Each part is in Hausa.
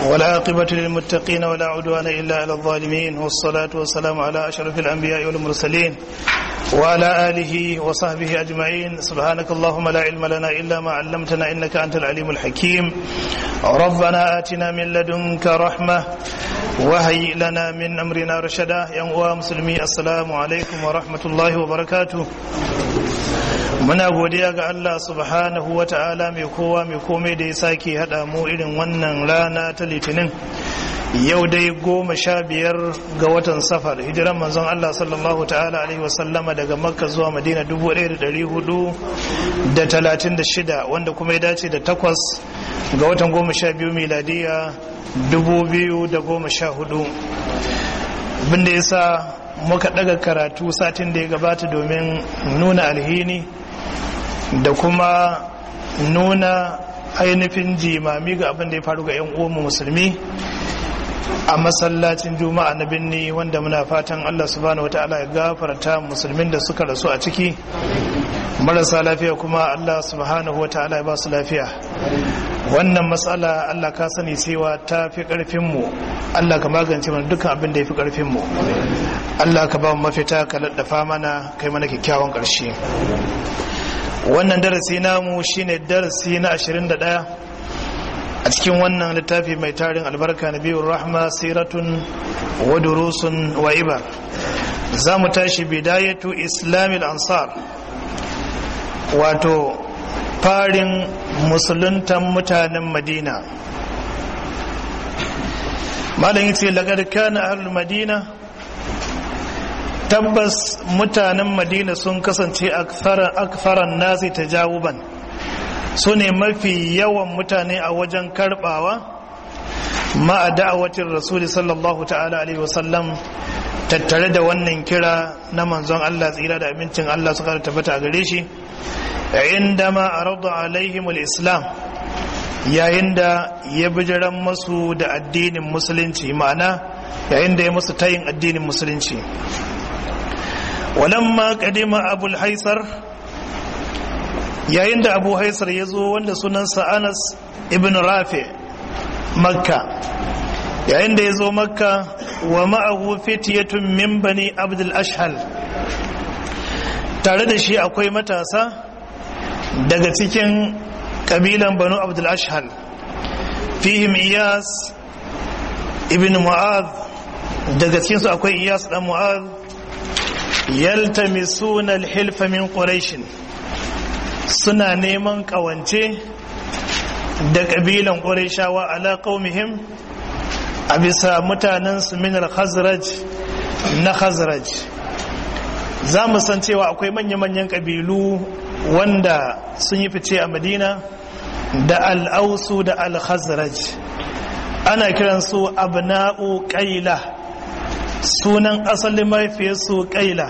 والعاقبة للمتقين ولا عدوان إلا على الظالمين والصلاة والسلام على أشرف الأنبياء والمرسلين وعلى آله وصحبه أجمعين سبحانك اللهم لا علم لنا إلا ما علمتنا إنك أنت العليم الحكيم ربنا آتنا من لدنك رحمة وهيئ لنا من أمرنا رشدا يا مسلمي السلام عليكم ورحمة الله وبركاته muna godiya ga Allah subhanahu wa ta'ala mai kowa mai komai da ya sake haɗa mu irin wannan rana ta litinin yau dai goma sha biyar ga watan safar hijiran manzon Allah sallallahu ta'ala alaihi wasallama daga makka zuwa madina dubu ɗaya da ɗari hudu da talatin da shida wanda kuma ya dace da takwas ga watan goma sha biyu miladiya dubu biyu da goma sha hudu abinda ya sa muka ɗaga karatu satin da ya gabata domin nuna alhini da kuma nuna ainihin jimami ga abin da ya faru ga 'yan uwanmu musulmi a masallacin juma'a na binni wanda muna fatan allah subhanahu wata'ala ya gafarta musulmin da suka rasu a ciki marasa lafiya kuma allah subhanahu wata'ala ya ba su lafiya wannan matsala allah ka sani cewa ta fi karfinmu allah ka magance mana dukkan abin da ya fi karfinmu allah ka ba mu mafita ka laddafa mana kai mana kyakkyawan ƙarshe wannan darasi namu shine darasi na 21 a cikin wannan littafi mai tarin albarka na biyun rahma siratun wa durusun wa ibar za mu tashi bidayatu islamil ansar wato farin musuluntan mutanen madina malam yace lagar kana ahlul madina tabbas mutanen madina sun kasance akfaran nasi ta jawuban su ne mafi yawan mutane a wajen karbawa ma'a da'awatin rasuli sallallahu ta'ala alaihi wasallam tattare da wannan kira na manzon Allah tsira da abincin Allah suka tabbata a gare shi inda ma arada alaihim islam yayin da ya bijiran masu da addinin musulunci ma'ana yayin da ya musu tayin addinin musulunci walamma kadima abul haisar yayin da abu haisar ya zo wanda sunansa anas ibn rafi makka yayin da ya zo makka wa ma'ahu fitiyatun min bani abdul ashhal tare da shi akwai matasa daga cikin kabilan banu abdul ashhal fihim iyas ibn mu'adh daga cikinsu akwai iyas dan mu'adh yaltamisuna alhilfa min quraish suna neman kawance da kabilan qurayshawa ala qaumihim a bisa mutanen su min al-khazraj na khazraj za mu san cewa akwai manya-manyan kabilu wanda sun yi fice a madina da al-ausu da al-khazraj ana kiransu abna'u qaila sunan asalin mahaifiyarsu kaila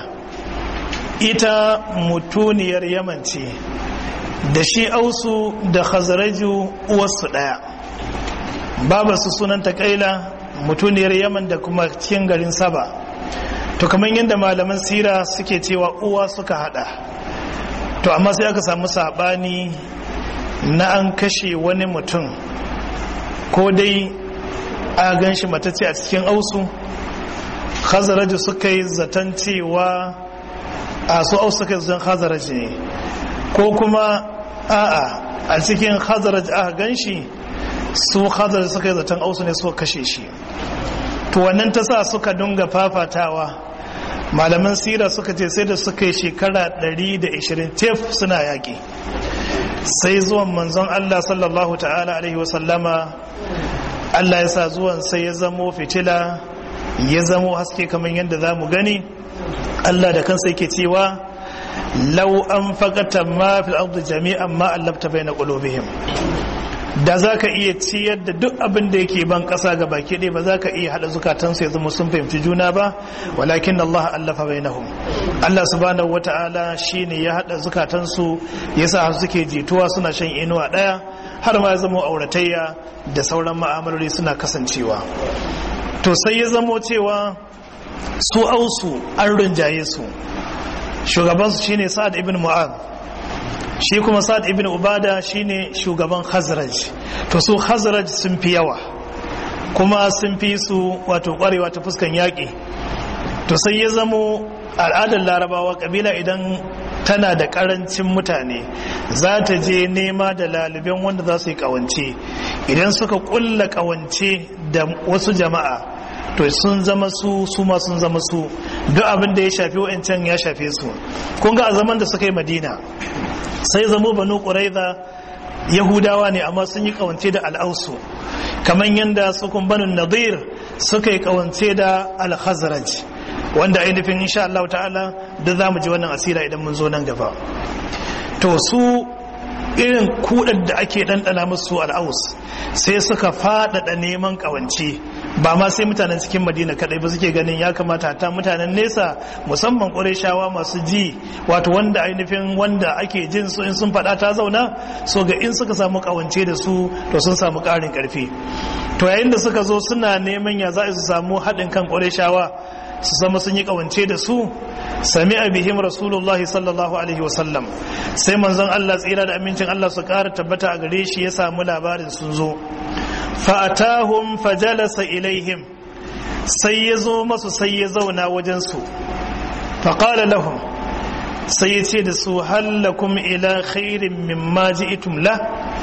ita mutuniyar yaman ce da shi ausu da khazaraju uwarsu ɗaya babarsu sunanta kaila mutuniyar yaman da kuma cikin garin saba to kamar yadda malaman sira suke cewa uwa suka hada to amma sai aka samu saɓani na an kashe wani mutum ko dai a gan shi matacce a cikin ausu khazaraji suka yi zaton cewa a su aus suka yi zaton khazaraji ne ko kuma a'a a cikin khazaraji aka gan shi su khazaraji suka yi zaton ausu ne suka kashe shi to wannan ta sa suka dunga fafatawa malaman sira suka ce sai da suka yi shekara 120 tef suna yaƙi sai zuwan manzon Allah sallallahu ta'ala alaihi wasallama Allah ya sa zuwan sai ya zamo fitila ya zamo haske kamar yadda za mu gani Allah da kansa yake cewa lau an faƙata ma fil ardi jami'an ma allafta bai na ƙulubihim da za ka iya ciyar da duk abin da yake ban ƙasa ga baki ɗaya ba za ka iya haɗa zukatansu ya zama sun fahimci juna ba walakin Allah allafa bai nahum Allah subhanahu wa ta'ala shi ne ya haɗa zukatansu ya sa suke jituwa suna shan inuwa ɗaya har ma ya zama auratayya da sauran ma'amaloli suna kasancewa to sai ya zamo cewa su ausu an rinjaye su shugabansu shine sa'ad ibn mu'ad shi kuma sa'ad ibn ubada shine shugaban khazraj to su khazraj sun fi yawa kuma sun fi su wato kwarewa ta fuskan yaƙi to sai ya zamo al'adar larabawa kabila idan tana da karancin mutane za ta je nema da laliban wanda za su yi kawance idan suka kulla kawance da wasu jama'a to sun zama su su ma sun zama su duk abin da ya shafi wa'ancan ya shafe su kun ga a zaman da suka yi madina sai zamo banu ƙuraiza yahudawa ne amma sun yi kawance da al'ausu kamar yadda su kun banu nadir suka yi kawance da al-khazraj wanda ainihin insha Allah ta'ala da za mu ji wannan asira idan mun zo nan gaba to su irin kudar da ake ɗanɗana musu al'aus sai suka faɗaɗa neman ƙawance ba ma sai mutanen cikin madina kadai ba suke ganin ya kamata ta mutanen nesa musamman ƙureshawa masu ji wato wanda ainihin wanda ake jin su in sun faɗa ta zauna so ga in suka samu ƙawance da su to sun samu ƙarin ƙarfi to yayin da suka zo suna neman ya za su samu haɗin kan ƙureshawa su zama sun yi kawance da su sami bihim rasulullah sallallahu alaihi wasallam sai manzon Allah tsira da amincin Allah su ƙara tabbata a gare shi ya samu labarin sun zo fa'atahum fajalasa ilaihim sai ya zo masu sai ya zauna wajen su faqala lahum sai ya ce da su hallakum ila khairin mimma ji'tum la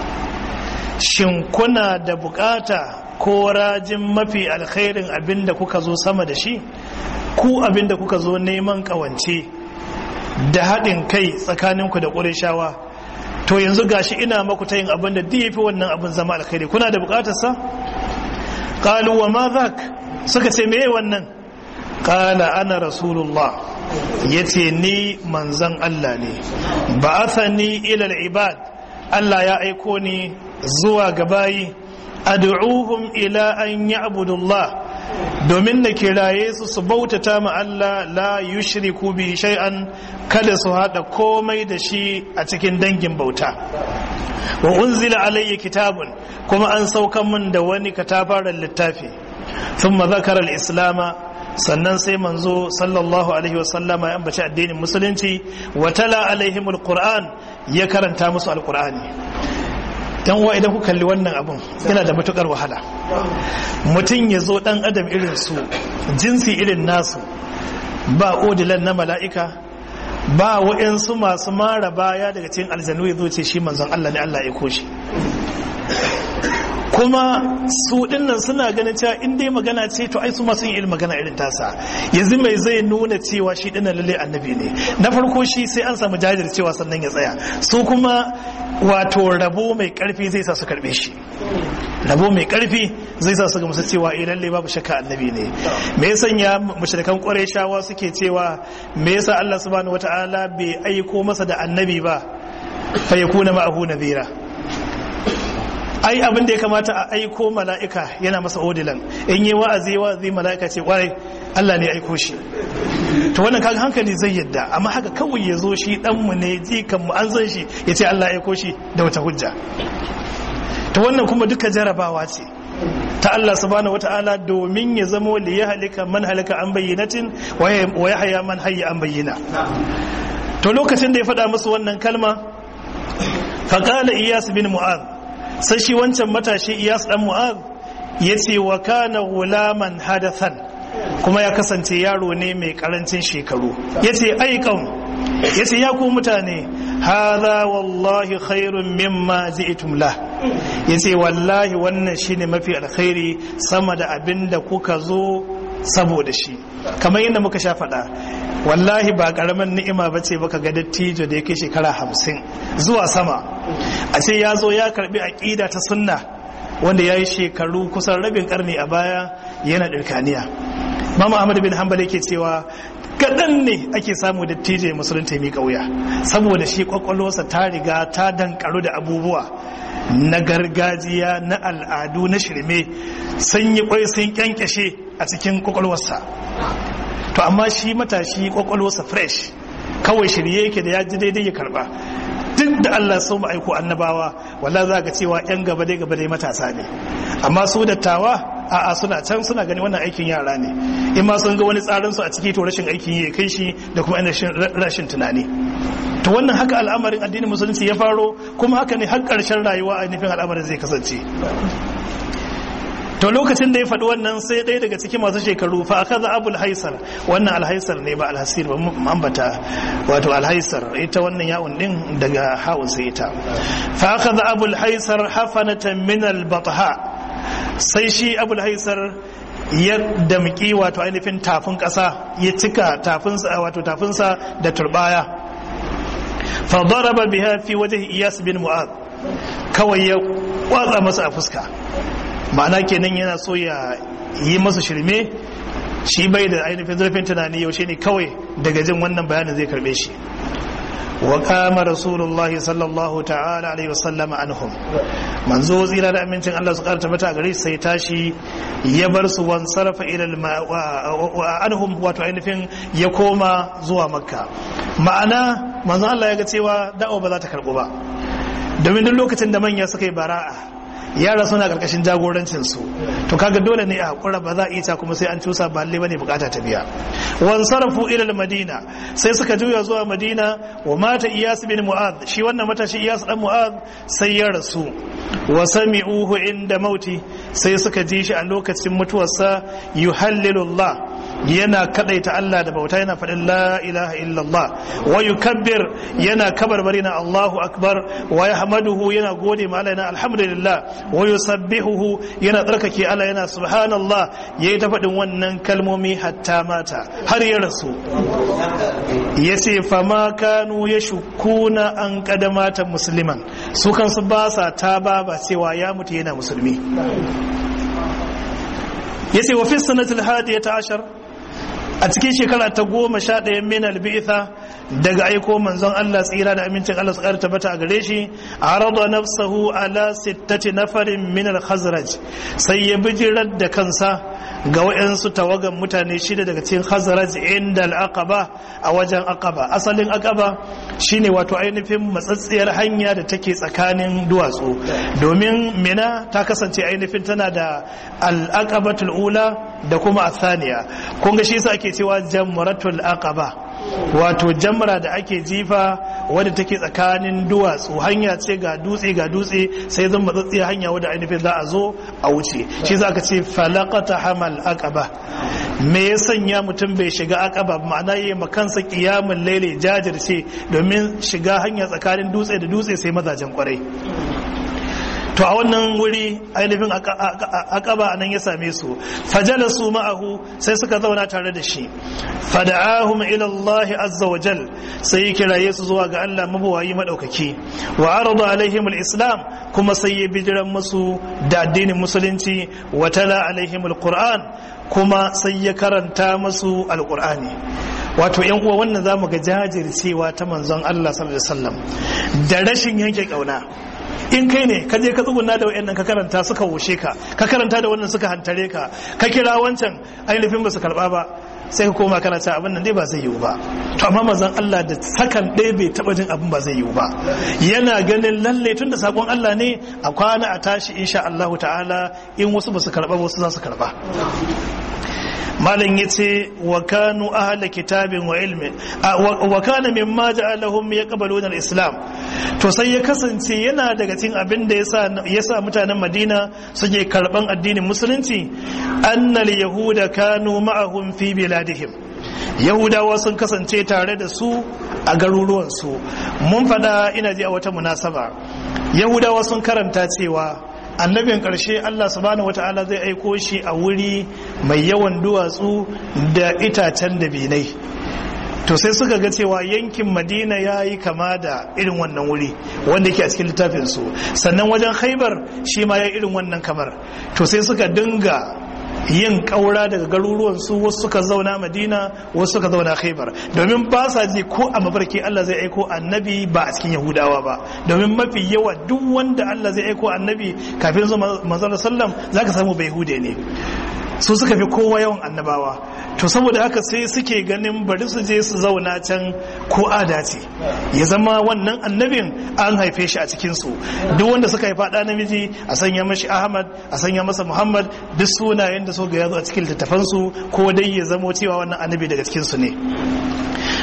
shin kuna da bukata ko rajin mafi alkhairin abinda kuka zo sama da shi ku abinda kuka zo neman kawance da haɗin kai tsakaninku da ƙurishawa to yanzu gashi ina maku ta yin abin da fi wannan abin zama alkhairi kuna da buƙatarsa ƙalu wa ma zak suka ce meye wannan ƙala ana rasulullah ya ce ni manzan Allah ne ba ni ilal ibad Allah ya aiko ni zuwa ga bayi ad'uhum ila an ya'budullah domin na kiraye su su bautata ma Allah la yushriku bi shay'an kada su hada komai da shi a cikin dangin bauta wa unzila alayya kitabun kuma an saukan min da wani katafaren littafi thumma zakara al-islama sannan sai manzo sallallahu alaihi wasallama ya ambaci addinin musulunci wa tala alaihim alquran ya karanta musu alqurani dan uwa idan ku kalli wannan abun yana da matukar wahala mutum ya zo dan adam irin su jinsi irin nasu ba odilan na mala'ika ba wa'yansu masu mara baya daga cikin aljanu ya zo ce shi manzon Allah ne Allah ya koshi kuma su dinnan suna ganin cewa in dai magana ce to ai su masu yin irin magana irin tasa yanzu mai zai nuna cewa shi dinnan lalle annabi ne na farko shi sai an samu jajircewa sannan ya tsaya su kuma wato rabo mai karfi zai sa su karbe shi rabo mai karfi zai sa su ga musu cewa eh lalle babu shakka annabi ne me ya sanya mushrikan qurayshawa suke cewa me yasa Allah subhanahu wataala bai aiko masa da annabi ba fa yakuna ma'ahu nadhira ai abin da ya kamata a aiko mala'ika yana masa odilan in yi wa'azi wa'azi mala'ika ce kwarai Allah ne aiko shi to wannan kaga hankali zai yadda amma haka kawai ya zo shi ɗanmu ne jikan mu an san shi ya ce Allah aiko shi da wata hujja to wannan kuma duka jarabawa ce ta Allah subhanahu wata'ala domin ya zamo li ya halika man halika an bayyinatin wa ya haya man hayya an bayyana to lokacin da ya faɗa musu wannan kalma faqala iyas bin mu'adh sai shi wancan matashi iyas dan mu'az ya ce wa kana gulaman hadathan kuma ya kasance yaro ne mai karancin shekaru ya ce aikan ya ce ya ku mutane haza wallahi khairun mimma ji'tum la ya ce wallahi wannan shine mafi alkhairi sama da abin da kuka zo saboda shi kamar yadda muka sha faɗa wallahi ba ƙaramin ni'ima ba ce baka ga dattijo da ya kai shekara hamsin zuwa sama a ce ya zo ya karbi aƙida ta sunna wanda ya yi shekaru kusan rabin ƙarni a baya yana ɗirkaniya mama ahmad bin hanbal yake cewa kaɗan ne ake samu dattijo ya musulunta mai ƙauya saboda shi ƙwaƙwalwarsa ta riga ta dankaru da abubuwa na gargajiya na al'adu na shirme sun yi kwai sun kyankyashe a cikin kwakwalwarsa to amma shi matashi kwakwalwarsa fresh kawai shirye yake da ya ji daidai ya karba duk da Allah sun aiko annabawa walla za ga cewa yan gaba dai gaba dai matasa ne amma su dattawa a'a suna can suna gani wannan aikin yara ne in ma sun ga wani tsarin su a ciki to rashin aikin yi kai shi da kuma rashin tunani to wannan haka al'amarin addinin musulunci ya faro kuma haka ne har ƙarshen rayuwa a nufin al'amarin zai kasance to lokacin da ya faɗi wannan sai ɗaya daga cikin masu shekaru fa aka za abul haisar wannan alhaisar ne ba alhasir ba ambata wato alhaisar ita wannan ya'un din daga ha'un sai ita fa aka za abul haisar hafanatan min albatha sai shi abul haisar ya damki wato ainihin tafin ƙasa ya cika tafinsa wato tafinsa da turbaya fa daraba biha fi wajhi iyas bin mu'ad kawai ya watsa masa a fuska ma'ana kenan yana so ya yi masa shirme shi bai da ainihin zurfin tunani yaushe ne kawai daga jin wannan bayanin zai karbe shi wa kama rasulullahi sallallahu ta'ala alaihi wasallam anhum manzo tsira da amincin Allah su karta mata gare sai tashi ya bar su wan sarfa ila anhum wato ainihin ya koma zuwa makka ma'ana manzo Allah ya ga cewa da'awa ba za ta karbu ba domin duk lokacin da manya suka yi bara'a yara suna karkashin jagorancin su to kaga dole ne a hakura ba za a iya kuma sai an cusa ba lalle bane bukata ta biya wan sarafu ila madina sai suka juya zuwa madina wa mata iyas bin mu'ad shi wannan matashi iyas dan mu'ad sai ya rasu wa sami'uhu inda mauti sai suka ji shi a lokacin mutuwarsa yuhallilullah yana kadaita Allah da bauta yana faɗin la ilaha illallah wa yukabbir yana kabarbari na Allahu akbar wa yahmaduhu yana gode ma Allah yana alhamdulillah wa yusabbihuhu yana tsarkake Allah yana subhanallah yayi ta faɗin wannan kalmomi hatta mata har ya rasu yace fama kanu yashukuna an kadamata musliman su kansu ba sa ta ba cewa ya mutu yana musulmi yace wa fi sanatil hadiyata ashar a cikin shekara ta goma sha ɗaya min albi'itha daga aiko manzon Allah tsira da amincin Allah su ƙarta bata a gare shi a rada nafsahu ala sittati nafarin min al-khazraj sai ya bijirar da kansa ga waɗansu tawagan mutane shida daga cikin khazraj inda al-aqaba a wajen aqaba asalin aqaba shine wato ainihin matsatsiyar hanya da take tsakanin duwatsu domin mina ta kasance ainihin tana da al-aqabatul ula da kuma athaniya kun ga shi yasa ake cewa jamratul aqaba wato jamra da ake jifa wadda take tsakanin duwatsu hanya ce ga dutse ga dutse sai zan matsatsiya hanya wadda ainihin za a zo a wuce shi za ka ce falakata hamal aqaba me ya sanya mutum bai shiga aqaba ma'ana yi makansa kiyamun laile jajirce domin shiga hanya tsakanin dutse da dutse sai mazajen kwarai to a wannan wuri ainihin akaba nan ya same su fajala su ma'ahu sai suka zauna tare da shi fada'ahum ila Allah azza wa jal sai kiraye su zuwa ga Allah mabawayi madaukaki wa arada alaihim alislam kuma sai ya bijiran musu da addinin musulunci wa tala alaihim alquran kuma sai ya karanta musu alqurani wato yan uwa wannan zamu ga jajircewa ta manzon Allah sallallahu alaihi wasallam da rashin yanke kauna in kai ne ka je ka tsuguna da wayannan ka karanta suka wushe ka ka karanta da wannan suka hantare ka ka kira wancan ainihin ba su karba ba sai ka koma kana cewa abin nan dai ba zai yiwu ba to amma manzon Allah da sakan ɗaya bai taba jin abin ba zai yiwu ba yana ganin lalle tunda sakon Allah ne a kwana a tashi insha Allah ta'ala in wasu ba su karba wasu za su karba malam yace wa kanu ahla kitabin wa ilmi wa kana mimma ja'alahum yaqbaluna al-islam to sai ya kasance yana daga cikin abin da yasa yasa mutanen Madina suke karban addinin musulunci annal yahuda kanu ma'ahum fi biladihim yahudawa sun kasance tare da su a garuruwansu mun fada ina ji a wata munasaba yahudawa sun karanta cewa annabin ƙarshe Allah subhanahu wata'ala zai aiko shi a wuri mai yawan duwatsu da itacen da binai to sai suka ga cewa yankin madina ya yi kama da irin wannan wuri wanda yake a cikin littafinsu sannan wajen haibar shi ma ya irin wannan kamar to sai suka dinga yin ƙaura daga garuruwansu wasu suka zauna madina wasu suka zauna khaibar domin ba sa ji ko a mafarki Allah zai aiko annabi ba a cikin yahudawa ba domin mafi yawa duk wanda Allah zai aiko annabi kafin zuwa manzon sallam zaka samu bai hude ne su suka fi kowa yawan annabawa to saboda haka sai suke ganin bari su je su zauna can ko adace ya zama wannan annabin an haife shi a cikinsu duk wanda suka haifa ɗa namiji a sanya mashi ahmad a sanya masa muhammad duk sunayen da so ga yazo a cikin littattafansu ko dai ya zamo cewa wannan annabi daga cikinsu ne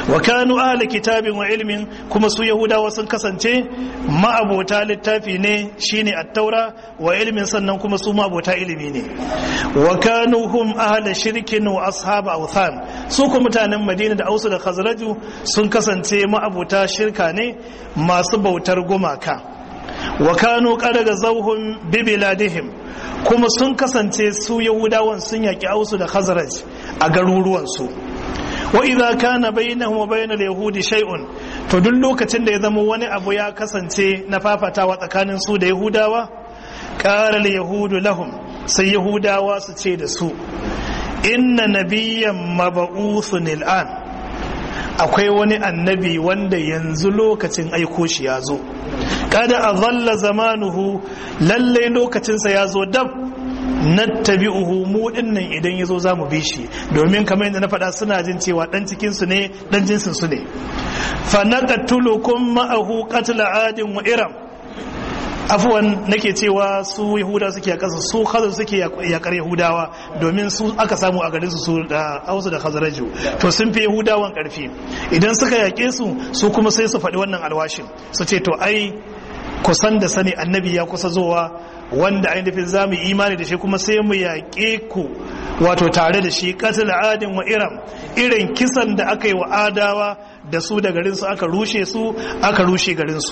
wa kanu ahli kitabin wa ilmin kuma su yahudawa sun kasance ma'abota littafi ne shine at-taura wa ilmin sannan kuma su ma'abota ilimi ne wa kanu hum ahli shirkin wa ashab awthan su kuma mutanen madina da ausu da khazraju sun kasance ma'abota shirka ne masu bautar gumaka wa kanu qadaga zawhum bi biladihim kuma sun kasance su yahudawan sun yaki ausu da khazraj a garuruwansu wa idza kana bainahum wa bainal yahudi shay'un to duk lokacin da ya zama wani abu ya kasance na fafatawa tsakanin su da yahudawa qala yahudu lahum sai yahudawa su ce da su inna nabiyyan mab'uthun al'an akwai wani annabi wanda yanzu lokacin aiko shi ya zo kada a zalla zamanuhu lallai lokacinsa ya zo dab nattabi'uhu mu dinnan idan yazo zamu bi shi domin kamar yadda na faɗa suna jin cewa dan cikin su ne dan jinsin su ne fa naqatulukum ma'ahu qatl adin wa iram afwan nake cewa su yahuda suke yakasa su khazar suke yakar yahudawa domin su aka samu a garin su su da ausu da khazaraju to sun fi yahudawan karfi idan suka yake su su kuma sai su faɗi wannan alwashin su ce to ai kusan da sani annabi ya kusa zowa wanda ainihin za mu imani da shi kuma sai mu yaƙe ku wato tare da shi katil adin wa iram irin kisan da aka yi wa adawa da su da garinsu aka rushe su aka rushe garinsu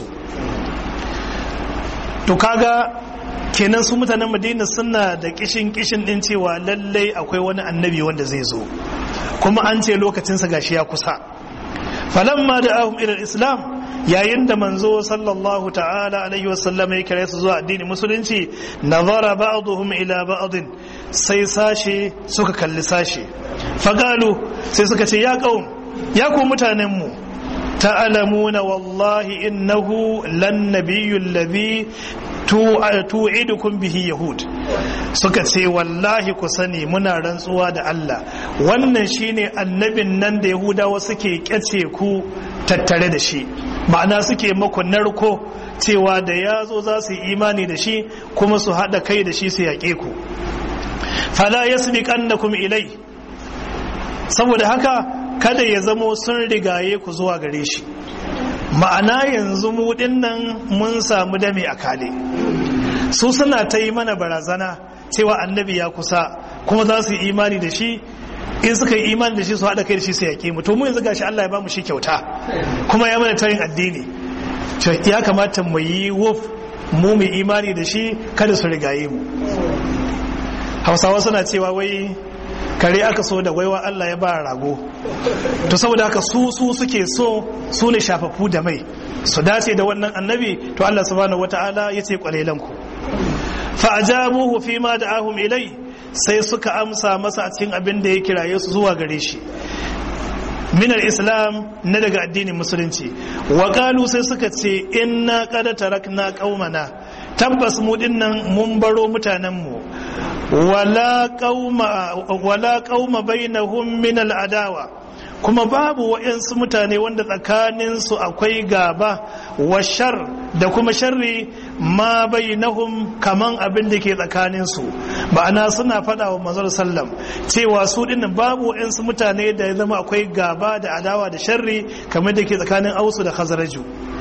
to kaga kenan su mutanen madina suna da kishin kishin din cewa lallai akwai wani annabi wanda zai zo kuma an ce lokacinsa gashi ya kusa falamma da ahum ila islam yayin da manzo sallallahu ta'ala alaihi wasallam ya kira su zuwa addinin musulunci nazara ba'dhum ila ba'din sai sashe suka kalli sashe fagalu sai suka ce ya qaum ya ku mutanen mu ta'lamuna wallahi innahu lan nabiyyu alladhi tu'idukum bihi yahud suka ce wallahi ku sani muna rantsuwa da Allah wannan shine annabin nan da yahudawa suke kyace ku tattare da shi ma'ana suke maku narko cewa da ya zo za su yi imani da shi kuma su haɗa kai da shi su yaƙe ku fala yasbiqannakum ilai saboda haka kada ya zamo sun rigaye ku zuwa gare shi ma'ana yanzu mu dinnan mun samu dame a kale su suna ta yi mana barazana cewa annabi ya kusa kuma za su yi imani da shi in suka yi imani da shi su haɗa kai da shi su yaƙe mu to mu yanzu gashi Allah ya ba mu shi kyauta kuma ya mana tayin addini ya kamata mu yi wuf mu mu imani da shi kada su rigaye mu hausawa suna cewa wai kare aka so da waiwa Allah ya ba rago to saboda haka su su suke so su ne shafafu da mai su dace da wannan annabi to Allah subhanahu wata'ala ya ce kwalelan ku fa ajabuhu fi ma da'ahum ilai sai suka amsa masa a cikin abin da ya kiraye su zuwa gare shi minar islam na daga addinin musulunci wa sai suka ce inna qad tarakna qaumana tabbas mu dinnan mun baro mutanenmu wala qauma wala qauma bainahum min al'adawa kuma babu wa'yansu mutane wanda tsakaninsu akwai gaba wa shar da kuma sharri ma bainahum kaman abin da ke tsakaninsu ma'ana suna faɗa wa manzon sallam cewa su dinnan babu wa'yansu mutane da ya zama akwai gaba da adawa da sharri kamar da ke tsakanin ausu da khazaraju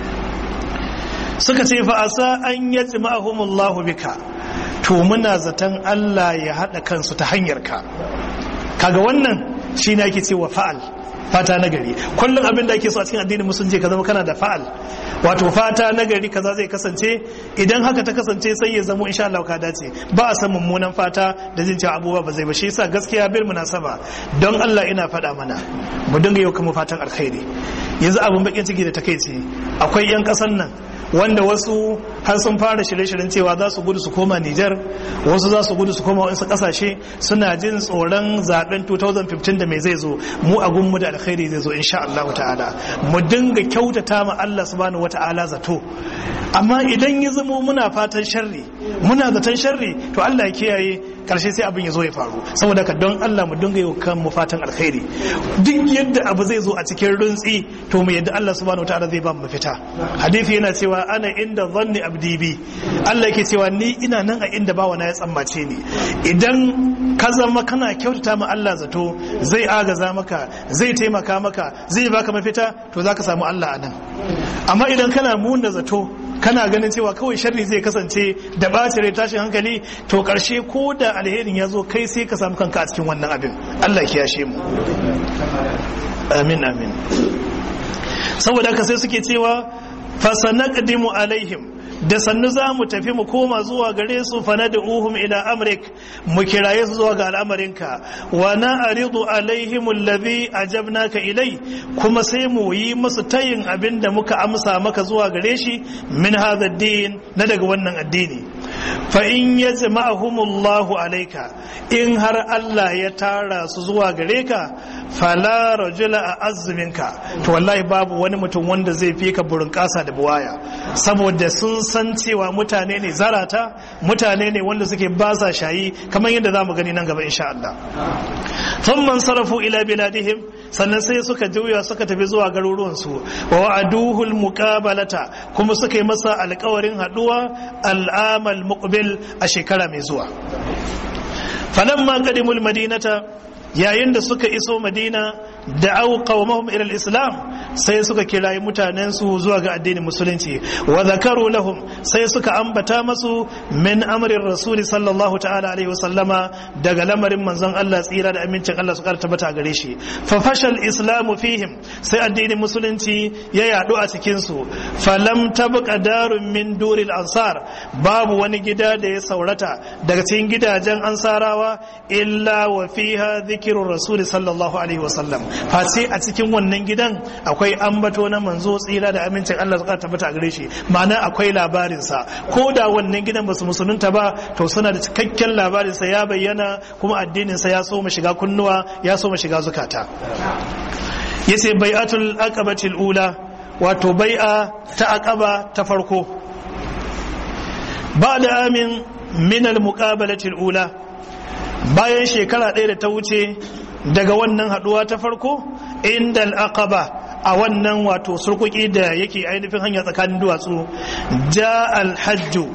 suka ce fa asa an yajma'ahumullahu bika to muna zaton Allah ya haɗa kansu ta hanyar ka kaga wannan shi ne ake cewa fa'al fata na gari kullum abin da ake so a cikin addinin musulunci ka zama kana da fa'al wato fata na gari kaza zai kasance idan haka ta kasance sai ya zamo insha Allah ka dace ba a san mummunan fata da jin cewa abubuwa ba zai ba shi yasa gaskiya bil munasaba don Allah ina faɗa mana mu dinga yau kuma fatan alkhairi yanzu abun bakin ciki da takeici akwai yan kasan nan wanda wasu har sun fara shirye-shiryen cewa za su gudu su koma Nijar wasu za su gudu su koma wasu kasashe suna jin tsoron zaben 2015 da mai zai zo mu a gunmu da alkhairi zai zo insha Allah ta'ala mu dinga kyautata ma Allah subhanahu wata'ala zato amma idan ya zamo muna fatan sharri muna zaton sharri to Allah ya kiyaye karshe sai abin ya zo ya faru saboda ka don Allah mu dinga yi kan mu fatan alkhairi duk yadda abu zai zo a cikin runtsi to mu yadda Allah subhanahu wataala zai ba mu mafita hadisi yana cewa ana inda zanni abdi bi Allah yake cewa ni ina nan a inda bawa na ya tsammace ni idan ka zama kana kyautata ma Allah zato zai agaza maka zai taimaka maka zai baka mafita to zaka samu Allah a nan amma idan kana muna zato kana ganin cewa kawai sharri zai kasance da ɓaci rai tashin hankali to ƙarshe ko da alherin ya zo kai sai ka samu kanka a cikin wannan abin Allah ya kiyashe mu amin amin saboda haka sai suke cewa fasanaqdimu alaihim da sannu za mu tafi mu koma zuwa gare su fana da uhum ila amrik mu kiraye su zuwa ga al'amarinka wa na aridu alaihim allazi ajabnaka ilai kuma sai mu yi musu tayin abin da muka amsa maka zuwa gare shi min hadha din na daga wannan addini fa in yajma'ahumullahu alayka in har Allah ya tara su zuwa gare ka fala rajula a azuminka to wallahi babu wani mutum wanda zai fi ka burin kasa da buwaya saboda sun san cewa mutane ne zarata mutane ne wanda suke basa shayi kamar yadda za mu gani nan gaba insha Allah thumma sarafu ila biladihim sannan sai suka juya suka tafi zuwa garuruwansu wa wa'aduhul muqabalata kuma suka yi masa alƙawarin haduwa al'amal muqbil a shekara mai zuwa falamma qadimul madinata yayin da suka iso madina da au qaumahum ila islam sai suka kirayi mutanen su zuwa ga addinin musulunci wa zakaru lahum sai suka ambata masu min amrin rasuli sallallahu ta'ala alaihi wasallama daga lamarin manzon Allah tsira da amincin Allah su kara tabbata gare shi fa fashal islamu fihim sai addinin musulunci ya yadu a cikin su falam tabqa darun min duril ansar babu wani gida da ya saurata daga cikin gidajen ansarawa illa wa fiha dhikru rasul sallallahu alaihi wasallam face a cikin wannan gidan akwai ambato na manzo tsira da amincin Allah suka tabbata a gare shi ma'ana akwai labarinsa ko da wannan gidan basu musulunta ba to suna da cikakken labarinsa ya bayyana kuma addininsa ya so mu shiga kunnuwa ya so mu shiga zukata yace bai'atul aqabatil ula wato bai'a ta aqaba ta farko ba da amin min al muqabalatil ula bayan shekara ɗaya da ta wuce daga wannan haduwa ta farko inda al'aqaba a wannan wato surkuki da yake ainihin hanya tsakanin duwatsu ja alhajju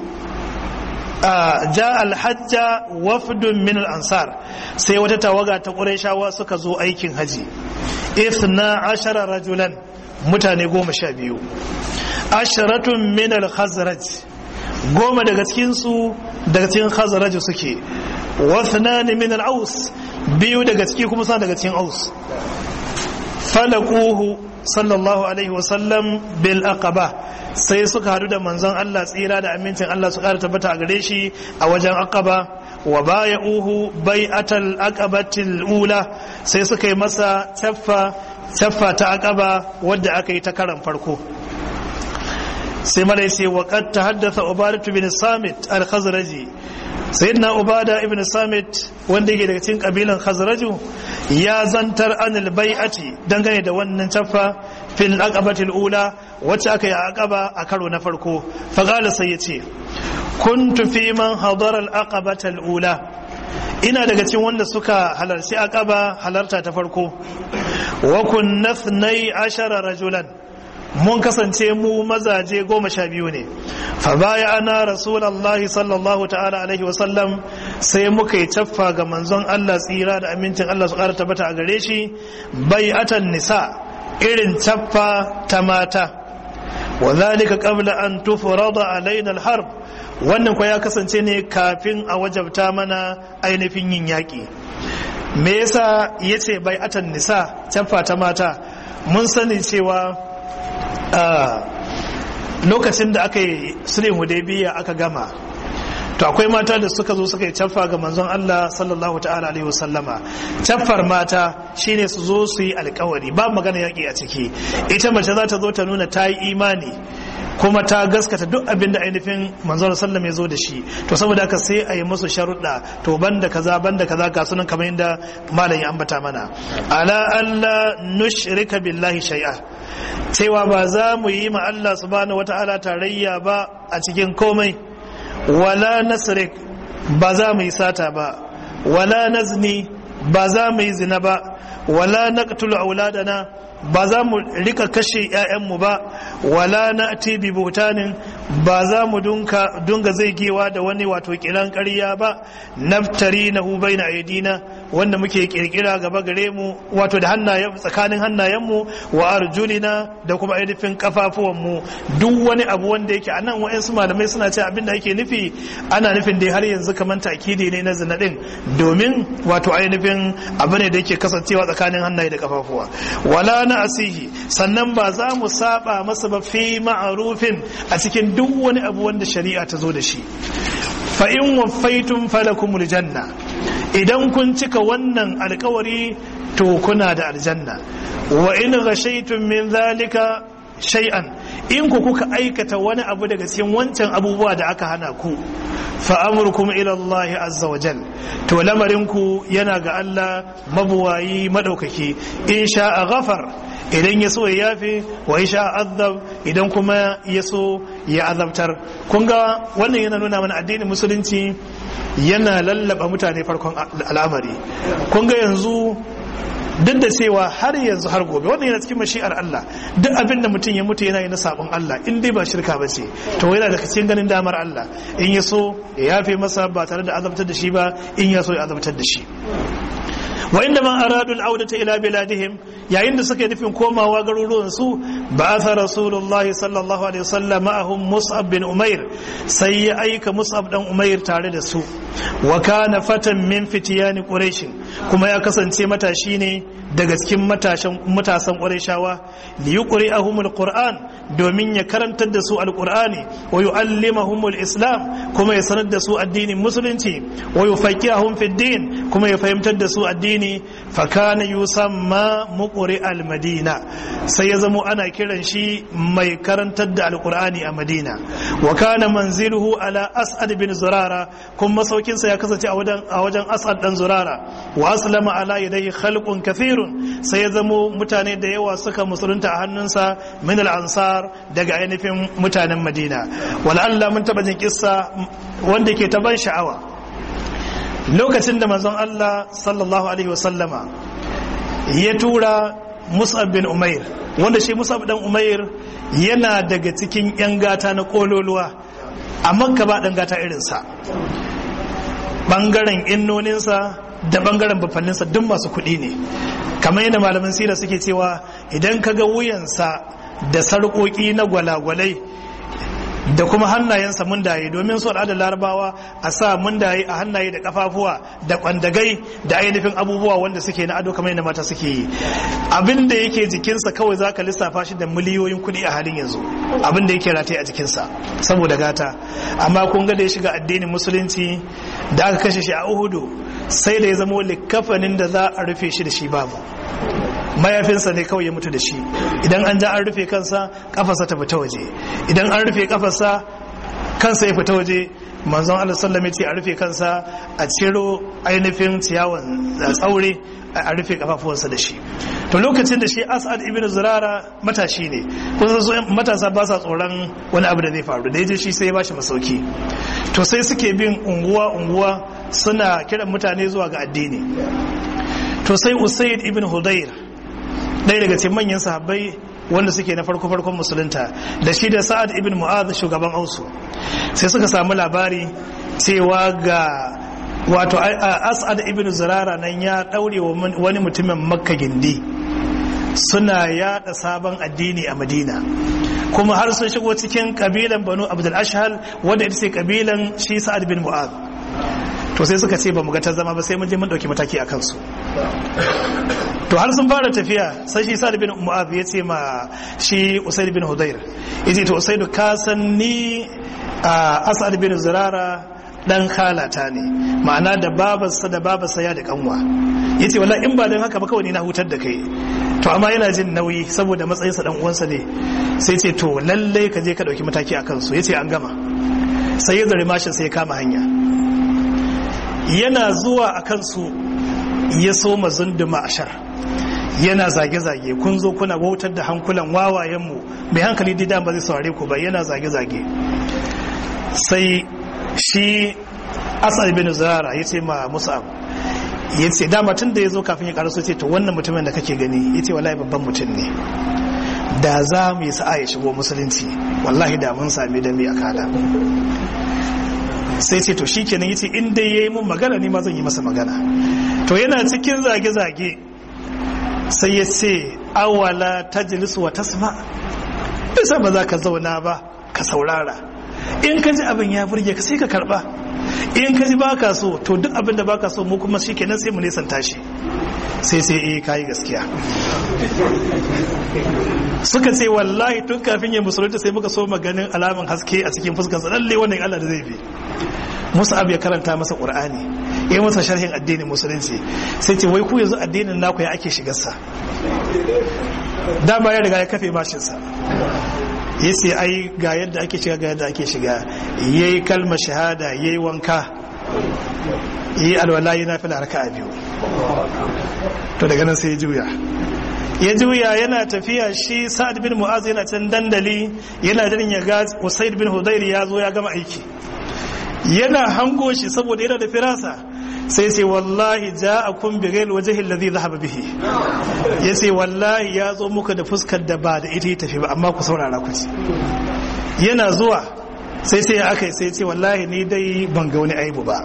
ja alhajja wafdun min ansar sai wata tawaga ta ƙurayshawa suka zo aikin haji ifna ashara rajulan mutane goma sha biyu asharatun min al-khazraj goma daga cikinsu daga cikin khazraj suke wasnani min al-aus biyu daga ciki kuma sa daga cikin aus falakuhu sallallahu alaihi wasallam bil aqaba sai suka hadu da manzon Allah tsira da amincin Allah su kara tabbata a gare shi a wajen aqaba wa baya'uhu bai'atal aqabatil ula sai suka yi masa taffa taffa ta aqaba wadda aka yi ta karan farko sai mala sai wa qad tahaddatha ubadatu bin samit al-khazraji sayyidina ubada ibn samit wanda yake daga cikin kabilan khazraju ya zantar anil bai'ati dangane da wannan taffa fil aqabati ula wacce aka yi a aqaba a karo na farko fa qala sai yace kuntu fi man hadara al aqabata al ula ina daga cikin wanda suka halarci aqaba halarta ta farko wa kunna 12 rajulan mun kasance mu mazaje goma sha biyu ne fa baya ana rasulullahi sallallahu ta'ala alaihi wasallam sai muka yi caffa ga manzon Allah tsira da amincin Allah su ƙara tabbata a gare shi bai'atan nisa irin caffa ta mata wa zalika qabla an tufrada alaina al-harb wannan ko ya kasance ne kafin a wajabta mana ainihin yin yaƙi me yasa yace bai'atan nisa caffa ta mata mun sani cewa lokacin da aka yi sulhin hudaybiya aka gama to akwai mata da suka zo suka yi caffa ga manzon Allah sallallahu ta'ala alaihi wasallama caffar mata shine su zo su yi alkawari ba magana yaki a ciki ita mace za ta zo ta nuna ta yi imani kuma ta gaskata duk abin da ainihin manzon sallam ya zo da shi to saboda haka sai a yi musu sharuɗa to banda kaza banda kaza ga sunan kamar yadda malam ya ambata mana ala alla nushrika billahi shay'a cewa ba za mu yi ma Allah subhanahu wata'ala tarayya ba a cikin komai wala nasrik ba za mu yi sata ba wala nazni ba za mu yi zina ba wala naqtulu auladana ba za mu rika kashe 'ya'yanmu ba wala na bi bautanin ba za mu dunga zai gewa da wani wato kiran ƙarya ba naftari na hubai na aidina wanda muke kirkira gaba gare mu wato da hannayen tsakanin hannayenmu wa arjulina da kuma ainihin kafafuwanmu duk wani abu wanda yake anan wa'ansu malamai suna ce abin da ake nufi ana nufin dai har yanzu kamar takidi ne na zina din domin wato ainihin abu ne da yake kasancewa tsakanin hannaye da kafafuwa wala na asihi sannan ba za mu saba masa ba fi ma'arufin a cikin duk wani abu wanda shari'a ta zo da shi fa in waffaitum falakumul janna idan kun cika wannan alkawari to kuna da aljanna wa in ghashaytum min zalika shay'an in ku kuka aikata wani abu daga cikin wancan abubuwa da aka hana ku fa amrukum ila Allah azza wa jal to lamarin ku yana ga Allah mabuwayi madaukaki in sha'a ghafar idan ya so ya yafe wa in sha'a azab idan kuma ya so ya azabtar kun ga wannan yana nuna mana addinin musulunci yana lallaba mutane farkon al'amari kun ga yanzu duk da cewa har yanzu har gobe wannan yana cikin mashi'ar Allah duk abin da mutum ya mutu yana yi na sabon Allah in dai ba shirka ba ce to yana da cikin ganin damar Allah in ya so ya yafe masa ba tare da azabtar da shi ba in ya so ya azabtar da shi wa inda man aradu al'audata ila biladihim yayin da suka yi nufin komawa garuruwan su ba'atha rasulullah sallallahu alaihi wasallam ma'ahum mus'ab bin umair sai ya aika mus'ab dan umair tare da su wa kana fatan min fitiyani quraish kuma ya kasance matashi ne daga cikin matashan matasan qurayshawa li yuqri'ahum alquran domin ya karantar da su alqur'ani wa yu'allimahum alislam kuma ya sanar da su addinin musulunci wa yufaqihum fi din kuma ya fahimtar da su addini fa kana yusamma muqri almadina sai ya zamo ana kiran shi mai karantar da alqur'ani a madina wa kana manziluhu ala as'ad bin zurara kuma masaukin sa ya kasance a wajen a wajen as'ad dan zurara wa aslama ala yadayhi khalqun kathirun sai ya zamo mutane da yawa suka musulunta a hannunsa min al-ansar daga ainihin mutanen madina wala Allah mun taba jin kissa wanda ke ta ban sha'awa lokacin da manzon Allah sallallahu alaihi wasallama ya tura Mus'ab bin Umair wanda shi Mus'ab dan Umair yana daga cikin yan gata na kololuwa a Makka ba dan gata irinsa bangaren innoninsa da bangaren bafanninsa duk masu kuɗi ne kamar yadda malaman sira suke cewa idan ka ga wuyansa da sarƙoƙi na gwalagwalai da kuma hannayensa mundaye domin su da larabawa a sa mundaye a hannaye da kafafuwa da kwandagai da ainihin abubuwa wanda suke na ado kamar yadda mata suke yi abin da yake jikinsa kawai za ka lissafa shi da miliyoyin kuɗi a halin yanzu abin da yake rataye a jikinsa saboda gata amma kun ga da ya shiga addinin musulunci da aka kashe shi a uhudu sai da ya zama likafanin da za a rufe shi da shi babu mayafinsa ne kawai ya mutu da shi idan an ja an rufe kansa kafarsa ta fita waje idan an rufe kafarsa kansa ya fita waje manzon Allah sallam ya ce a rufe kansa a ciro ainihin ciyawan tsaure a rufe kafafuwansa da shi to lokacin da shi as'ad ibn zurara matashi ne kusa so matasa ba sa tsoron wani abu da zai faru da yaje shi sai ya bashi masauki to sai suke bin unguwa unguwa suna kiran mutane zuwa ga addini to sai usaid ibn hudayr ɗaya daga cikin manyan sahabbai wanda suke na farko farkon musulunta da shi da sa'ad ibn mu'adh shugaban ausu sai suka samu labari cewa ga wato as'ad ibn zurara nan ya daure wa wani mutumin makka gindi suna yada sabon addini a madina kuma har sun shigo cikin kabilan banu abdul ashhal wanda ita ce kabilan shi sa'ad bin mu'adh to sai suka ce ba mu ga ta zama ba sai mun je mun dauki mataki a kansu to har sun fara tafiya sai shi sa'ad bin mu'adh ya ce ma shi usaid bin hudayr yace to usaid ka san ni as'ad bin zurara dan khalata ne ma'ana da babarsa da babarsa ya da kanwa yace wallahi in ba dan haka ba kawai ni na hutar da kai to amma yana jin nauyi saboda matsayinsa dan uwansa ne sai ce to lallai ka je ka dauki mataki a kansu yace an gama sai ya zare mashin sai ya kama hanya yana zuwa a kansu ya so mazunduma ashar yana zage-zage kun zo kuna wautar da hankulan wawayenmu mai hankali didan ba zai saurare ku ba yana zage-zage sai shi asad bin zara ya ce ma musa'ab ya ce dama tun da ya zo kafin ya karaso ce to wannan mutumin da kake gani ya ce wallahi babban mutum ne da za mu yi sa'a ya shigo musulunci wallahi da mun sami da mai akada sai ce to shi kenan ya ce in dai ya yi mun magana ne ma zan yi masa magana to yana cikin zage-zage sai ya ce awala tajlisu wa tasma bisa ba za ka zauna ba ka saurara in ka ji abin ya burge ka sai ka karba in ka ji baka so to duk abin da baka so mu kuma shi kenan sai mu nesanta shi sai sai eh kayi gaskiya suka ce wallahi tun kafin ya musulunta sai muka so maganin alaman haske a cikin fuskarsa lalle wannan Allah da zai bi Musa'ab ya karanta masa Qur'ani ya yi masa sharhin addinin musulunci sai ce wai ku yanzu addinin naku ya ake shigarsa dama ya riga ya kafe mashinsa ya ce ai ga yadda ake shiga ga yadda ake shiga ya yi kalmar shahada ya yi wanka ya yi alwala yana fi laraka a biyu to daga nan sai ya juya ya juya yana tafiya shi sa'ad bin mu'az yana can dandali yana jirin ya ga usaid bin hudairi ya zo ya gama aiki yana hango shi saboda yana da firasa sai sai wallahi ja'akum bi ghayr wajhi alladhi dhahaba bihi yace wallahi ya zo muka da fuskar da ba da ita ya tafi ba amma ku saurara ku ci yana zuwa sai sai aka yi sai ce wallahi ni dai ban ga wani aibu ba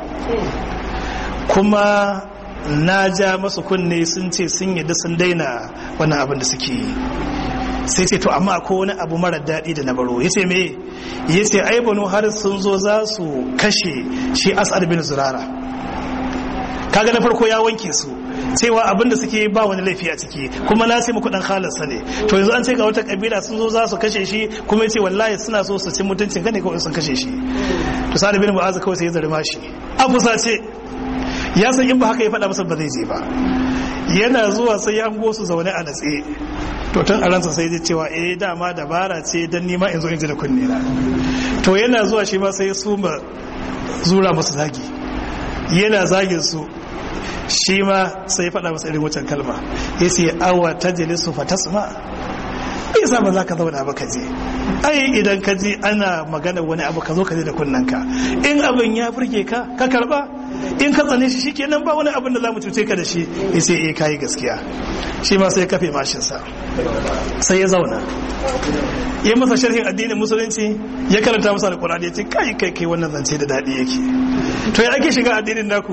kuma na ja masu kunne sun ce sun yadda sun daina wannan abin da suke yi sai ce to amma akwai wani abu mara daɗi da na baro ya ce me ya ce ai banu har sun zo za su kashe shi as'ad bin zurara kaga na farko ya wanke su cewa abin da suke ba wani laifi a ciki kuma na ce muku dan halarsa ne to yanzu an ce ga wata kabila sun zo za su kashe shi kuma ya ce wallahi suna so su ci mutuncin gane kawai sun kashe shi to sa'ad bin mu'az kawai sai ya zarma shi a fusace ya san in ba haka ya faɗa masa ba zai je ba yana zuwa sai ya hango su zaune a natse to tun a ransa sai ya cewa eh dama dabara ce dan nima in zo in ji da kunne na to yana zuwa shi ma sai su ma zura masu zagi yana zagin su shi ma sai faɗa masa irin wancan kalma ya ce awa ta jalisu fa tasma isa ba za ka zauna ba ka je ai idan ka ji ana magana wani abu ka zo ka je da kunnanka in abin ya burge ka ka karba in ka tsane shi shikenan ba wani abin da za mu cuce ka da shi ya ce eh kayi gaskiya shi ma sai kafe mashinsa sai ya zauna ya masa sharhin addinin musulunci ya karanta masa alkur'ani ya ce kai kai kai wannan zance da daɗi yake to ya ake shiga addinin naku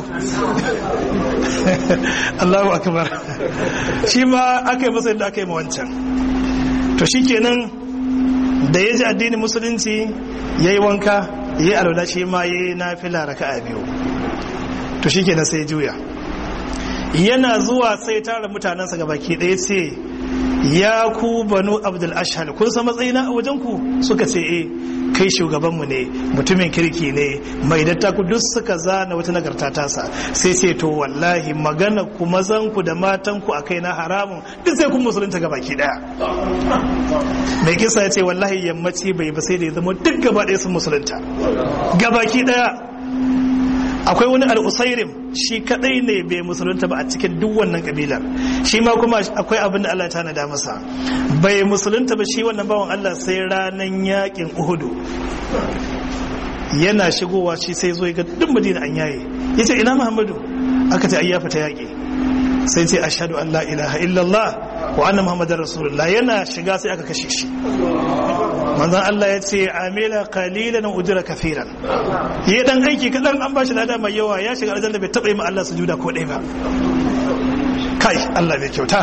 Allahu akbar shi ma aka yi masa yadda aka yi ma wancan to shikenan da ya ji addinin musulunci ya yi wanka ya yi alwala shi ma ya yi nafila raka'a biyu to shikenan sai ya juya yana zuwa sai tara mutanensa ga baki ɗaya ce ya ku banu abdul ashhal kun san matsayina a wajen ku suka ce eh kai shugabanmu ne mutumin kirki ne mai dattaku duk suka zana wata nagarta tasa sai ce to wallahi magana ku mazan ku da matan ku akai na haramun duk sai kun musulunta ga baki daya mai kisa ya ce wallahi yammaci bai ba sai da ya zama duk gaba ɗaya sun musulunta ga baki daya akwai wani al'usairim shi kadai ne bai musulunta ba a cikin duk wannan kabilar shi ma kuma akwai abin da Allah ta nada masa bai musulunta ba shi wannan bawan Allah sai ranan yakin uhudu yana shigowa shi sai zo ga duk madina an yaye yace ina muhammadu aka ce ai ya fita yaki sai ce ashhadu an la ilaha illallah wa anna muhammadar rasulullah yana shiga sai aka kashe shi manzon Allah ya ce amila qalilan ujra kafiran yi dan aiki kadan an bashi lada mai yawa ya shiga aljanna bai taba yi ma Allah sujuda ko dai ba kai Allah bai kyauta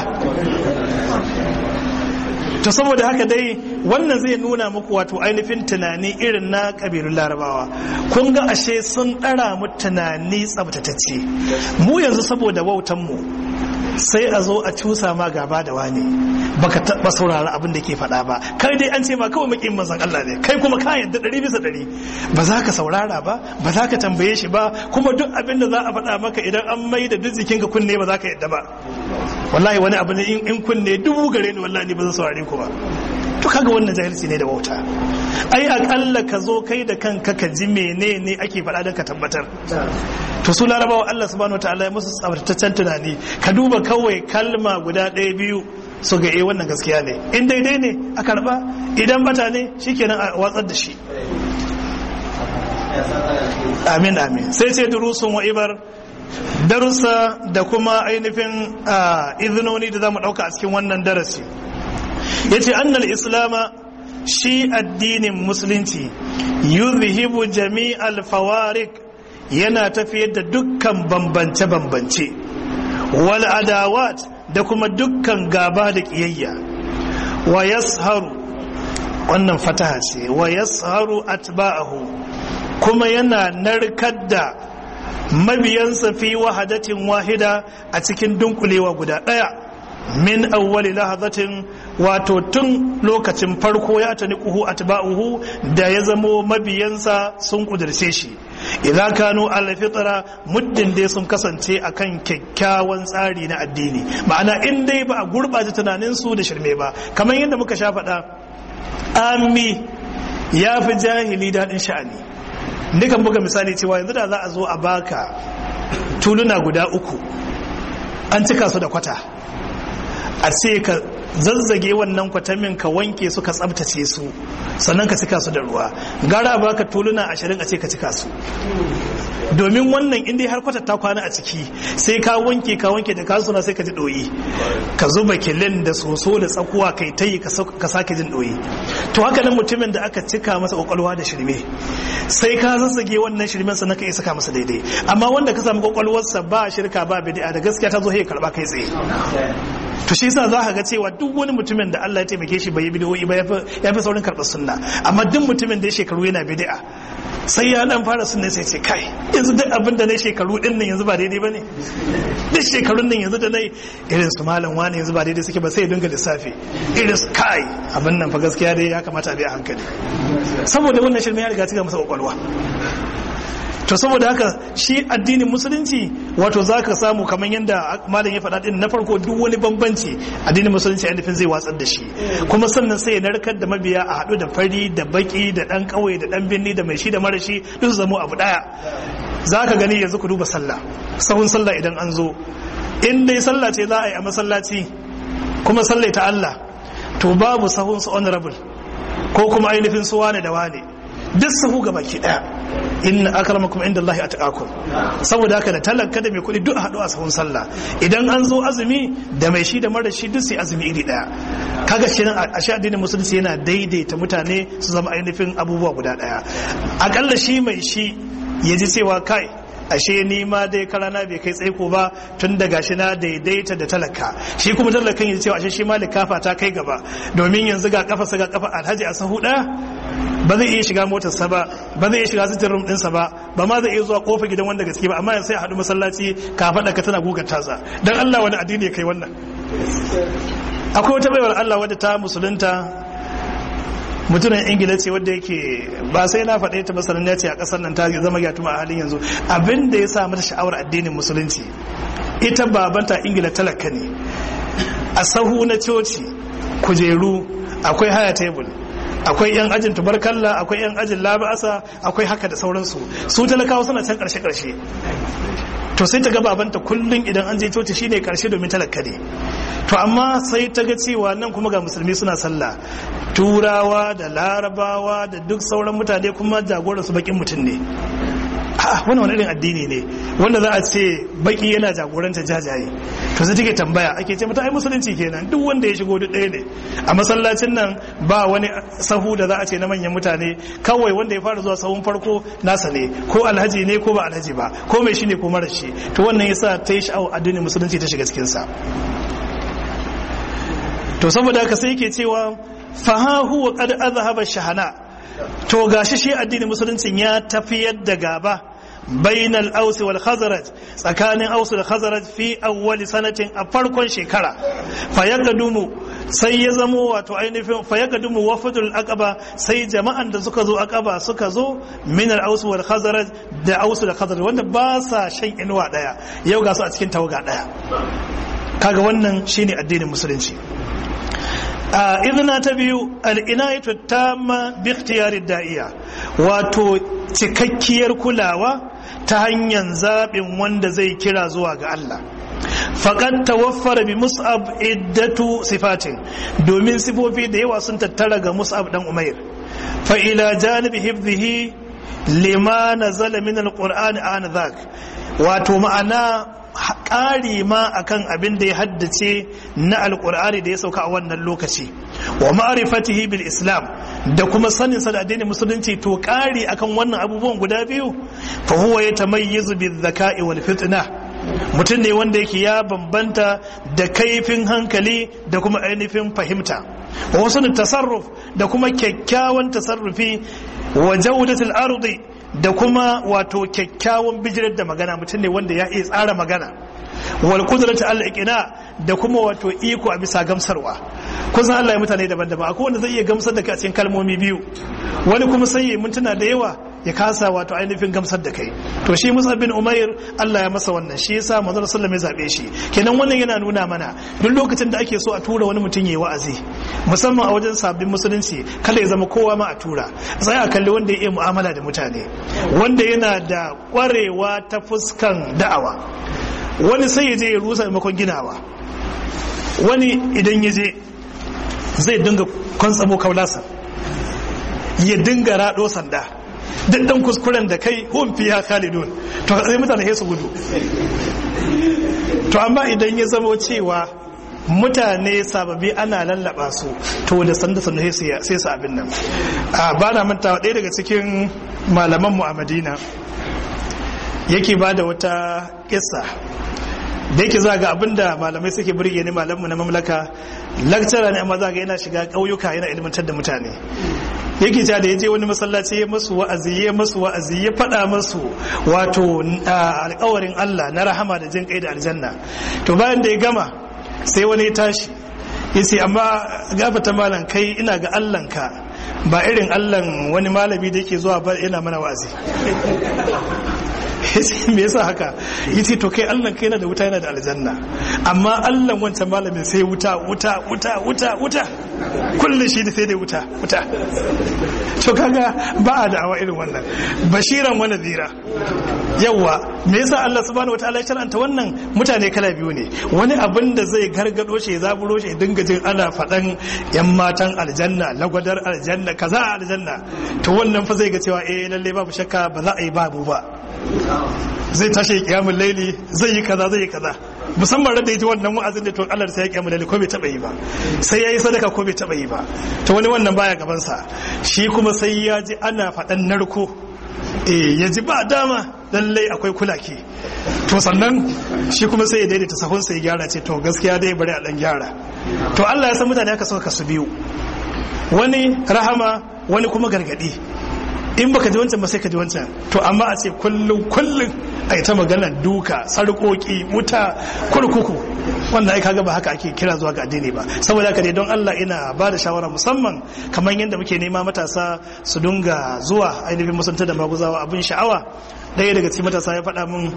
to saboda haka dai wannan zai nuna muku wato ainihin tunani irin na kabilun larabawa kun ga ashe sun ɗara mu tunani tsabtatacce mu yanzu saboda wautan mu sai a zo a cusa ma gaba da wani baka taɓa saurara abin da ke faɗa ba kai dai an ce ma kawai makin manzon Allah ne kai kuma ka yadda ɗari bisa ɗari ba za ka saurara ba ba za ka tambaye shi ba kuma duk abin da za a faɗa maka idan an mai da duk jikinka kunne ba za ka yadda ba wallahi wani abu ne in kunne dubu gare ni wallahi ba zan saurare ku ba to kaga wannan jahilci ne da wauta ai akalla ka zo kai da kanka ka ji menene ake faɗa don ka tabbatar to su larabawa Allah subhanahu wataala ya musu tsabtataccen tunani ka duba kawai kalma guda ɗaya biyu su ga eh wannan gaskiya ne in daidai ne a karba idan bata ne shikenan a watsar da shi amin amin sai ce durusun wa ibar darussa da kuma ainihin izinoni da za mu ɗauka a cikin wannan darasi ya ce annal islama shi addinin musulunci yuzhibu jami'al fawarik yana tafiyar da dukkan bambance-bambance wal adawat da kuma dukkan gaba da ƙiyayya wa yasharu wannan fataha ce wa yasharu atba'ahu kuma yana narkar da mabiyansa fi wahadatin wahida a cikin dunkulewa guda ɗaya min awwali lahazatin wato tun lokacin farko ya tani kuhu atba'uhu da ya zamo mabiyansa sun kudirce shi idan kanu alfitra muddin dai sun kasance akan kyakkyawan tsari na addini ma'ana in dai ba a gurɓata tunanin su da shirme ba kamar yadda muka sha faɗa ami ya fi jahili daɗin sha'ani dukan buga misali cewa yanzu da za a zo a baka tuluna guda uku an cika su da kwata a ce ka zazzage wannan kwatamin ka wanke su ka tsabtace su sannan ka cika su da ruwa gara baka tuluna ashirin a ce ka cika su domin wannan inda har kwata ta kwana a ciki sai ka wanke ka wanke da kasuna sai ka ji doyi ka zuba kilin da soso da tsakuwa kai tayi ka sake jin doyi to haka nan mutumin da aka cika masa kwakwalwa da shirme sai ka zazzage wannan shirmen sannan ka iya saka masa daidai amma wanda ka samu kwakwalwarsa ba shirka ba bid'a da gaskiya ta zo ya karba kai tsaye to shi yasa za ka ga cewa duk wani mutumin da Allah ya taimake shi bai yi bid'o'i ba ya fi saurin karɓar sunna amma duk mutumin da ya shekaru yana bid'a sai ya dan fara sunna sai ce kai yanzu duk abin da na shekaru din nan yanzu ba daidai bane duk shekarun nan yanzu da nai irin su malam wani yanzu ba daidai suke ba sai ya dinga lissafi irin su kai abin nan fa gaskiya dai ya kamata a bi a hankali saboda wannan shirme ya riga cika masa kwakwalwa to saboda haka shi addinin musulunci wato za ka samu kamar yadda malam ya faɗa ɗin na farko duk wani bambanci addinin musulunci a nufin zai watsar da shi kuma sannan sai ya narkar da mabiya a haɗu da fari da baki da ɗan ƙauye da ɗan birni da mai shi da marashi duk zamo abu ɗaya za ka gani yanzu ku duba sallah sahun sallah idan an zo in dai sallah ce za a yi a masallaci kuma sallah ta Allah to babu sahun su honorable ko kuma ainihin su wane da wane duk sahu ga baki daya inna akramakum inda Allah atqakum saboda haka da talaka da mai kuɗi duk a haɗu a sahun sallah idan an zo azumi da mai shi da mara shi duk sai azumi iri daya kaga shi nan a sha addinin musulunci yana daidaita mutane su zama ainihin abubuwa guda daya akalla shi mai shi ya ji cewa kai ashe ni ma dai karana bai kai tsaiko ba tun da gashi na daidaita da talaka shi kuma talakan ya cewa ashe shi ma likafa ta kai gaba domin yanzu ga kafa ga kafa alhaji a sahu daya ba zai iya shiga motarsa ba ba zai iya shiga sitin rum ɗinsa ba ba ma zai iya zuwa kofa gidan wanda gaske ba amma sai a haɗu masallaci ka faɗa ka tana gugar tasa dan Allah wani addini ya kai wannan akwai wata baiwar Allah wadda ta musulunta mutumin ingila ce wadda yake ba sai na faɗe ta masanin ya ce a ƙasar nan ta zama gyatuma a halin yanzu abin da ya sa mata sha'awar addinin musulunci ita babanta ingila talaka ne a sahu na coci kujeru akwai haya tebul akwai yan ajin tubarkalla akwai yan ajin labasa akwai haka da sauransu su talakawa suna can karshe karshe to sai ta ga babanta kullum idan an je coci shine karshe domin talaka ne to amma sai ta ga cewa nan kuma ga musulmi suna sallah turawa da larabawa da duk sauran mutane kuma jagoran su bakin mutum ne ha wani wani irin addini ne wanda za a ce baki yana jagoranta jajaye to sai take tambaya ake ce mata ai musulunci kenan duk wanda ya shigo duk ɗaya ne a masallacin nan ba wani sahu da za a ce na manyan mutane kawai wanda ya fara zuwa sahun farko nasa ne ko alhaji ne ko ba alhaji ba ko mai shi ne ko mara shi to wannan yasa ta yi sha'awar addinin musulunci ta shiga cikin sa to saboda haka sai yake cewa fa huwa qad azhaba shahana to gashi shi addinin musuluncin ya tafiyar da gaba bainal ausi wal khazraj tsakanin ausu da khazraj fi awwali sanatin a farkon shekara fa yaqdumu sai ya zamo wato ainihin fa yaqdumu wafdul aqaba sai jama'an da suka zo aqaba suka zo min al ausi wal khazraj da ausu da khazraj wanda ba sa shan inuwa daya yau ga su a cikin tawaga daya kaga wannan shine addinin musulunci a izina ta biyu al'inayatu tamma bi ikhtiyarid da'iya wato cikakkiyar kulawa ta hanyar zaɓin wanda zai kira zuwa ga Allah faƙad tawaffara bi mus'ab iddatu sifatin domin sifofi da yawa sun tattara ga mus'ab dan umair fa ila janibi hifzihi lima nazala min alqur'ani an dhak wato ma'ana ƙari ma akan abin da ya haddace na alƙur'ani da ya sauka a wannan lokaci wa ma'rifatihi bil islam da kuma sanin sa da addinin musulunci to ƙari akan wannan abubuwan guda biyu fa huwa yatamayyazu bil zaka'i wal fitna mutum ne wanda yake ya bambanta da kaifin hankali da kuma ainihin fahimta wa wasu tasarruf da kuma kyakkyawan tasarrufi wa jawdatul ardi da kuma wato kyakkyawan bijirar da magana mutum ne wanda ya iya tsara magana wal qudratu al iqna da kuma wato iko a bisa gamsarwa kusan Allah ya mutane daban-daban akwai wanda zai iya gamsar da kai a cikin kalmomi biyu wani kuma sai ya mintuna da yawa ya kasa wato ainihin gamsar da kai to shi Musa bin Umair Allah ya masa wannan shi yasa manzon sallallahu ya zabe shi kenan wannan yana nuna mana duk lokacin da ake so a tura wani mutum yayi wa'azi musamman a wajen sabbin musulunci kada ya zama kowa ma a tura sai a kalli wanda ya iya mu'amala da mutane wanda yana da kwarewa ta fuskan da'awa wani sai ya je ya rusa maimakon ginawa wani idan ya je zai dinga kwantsamo kaulasa ya dinga rado sanda duk dan kuskuren da kai hum fiya khalidun to sai mutane sai su gudu to amma idan ya zamo cewa mutane sababi ana lallaba su to da sanda sanda sai su abin nan a ba na mantawa ɗaya daga cikin malamanmu a madina yake ba da wata kissa da yake za ga abinda malamai suke burge ni malamu na mamlaka lakcara ne amma za ga yana shiga ƙauyuka yana ilmantar da mutane yake ta da ya je wani masallaci ya masu wa'azi ya masu wa'azi ya faɗa masu wato alƙawarin Allah na rahama da jin kai da aljanna to bayan da ya gama sai wani ya tashi ya ce amma gafata malam kai ina ga Allahnka ba irin Allahn wani malami da yake zuwa ba yana mana wa'azi me yasa haka yace to kai Allah kai yana da wuta yana da aljanna amma Allah wancan malamin sai wuta wuta wuta wuta wuta kullum shi da sai dai wuta wuta to kaga ba a da'awa irin wannan bashiran wa nadira yawa me yasa Allah subhanahu wataala ya shar'anta wannan mutane kala biyu ne wani abin da zai gargado shi ya zaburo shi dinga jin ana faɗan yan matan aljanna lagwadar aljanna kaza aljanna to wannan fa zai ga cewa eh lalle babu shakka ba za a yi babu ba zai tashi kiyamun laili zai yi kaza zai yi kaza musamman da yaji wannan wa'azin da to Allah sai ya kiyamun laili ko bai taba yi ba sai yayi sadaka ko bai taba yi ba to wani wannan baya gaban sa shi kuma sai ya ji ana faɗan narko eh ya ji ba dama lallai akwai kulaki to sannan shi kuma sai ya daidaita sahun sai ya gyara ce to gaskiya dai bari a dan gyara to Allah ya san mutane haka suka kasu biyu wani rahama wani kuma gargadi in baka ji wancan ba sai ka ji wancan to amma a ce kullum kullum a yi ta magana duka sarƙoƙi wuta kurkuku wannan ai kaga ba haka ake kira zuwa ga addini ba saboda haka dai don Allah ina ba da shawara musamman kamar yadda muke nema matasa su dunga zuwa ainihin musanta da maguzawa abin sha'awa ɗaya daga cikin matasa ya faɗa min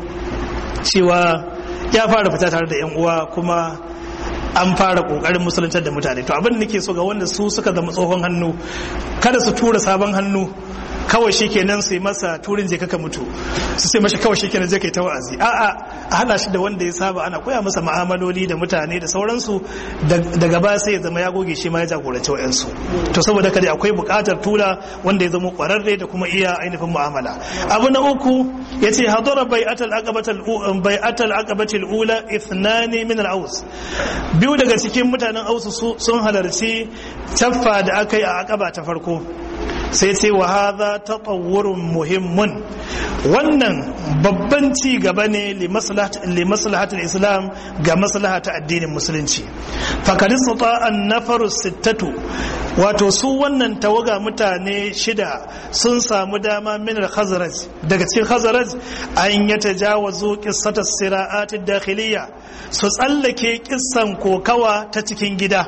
cewa ya fara fita tare da yan uwa kuma an fara kokarin musuluntar da mutane to abin da nake so ga wanda su suka zama tsohon hannu kada su tura sabon hannu kawai shi kenan sai masa turin je kaka mutu su sai mashi kawai shi kenan zai kai ta wa'azi a'a a hada shi da wanda ya saba ana koya masa ma'amaloli da mutane da sauransu daga ba sai ya zama ya goge shi ma ya jagoranci wa'yansu to saboda kada akwai buƙatar tura wanda ya zama ƙwararre da kuma iya ainihin mu'amala abu na uku ya ce hadara bai'atal aqabatal bai'atal aqabatil ula ithnani min al-aus biyu daga cikin mutanen ausu sun halarci caffa da aka yi a aqaba ta farko sai ce wa haza tatawurun muhimmun wannan babban ci gaba ne li maslahatul islam ga maslahata addinin musulunci fakari sata an nafaru sittatu wato su wannan tawaga mutane shida sun samu dama min khazaraj daga cikin khazaraj an ya tajawazu qissata sira'at dakhiliya su tsallake kissan kokawa ta cikin gida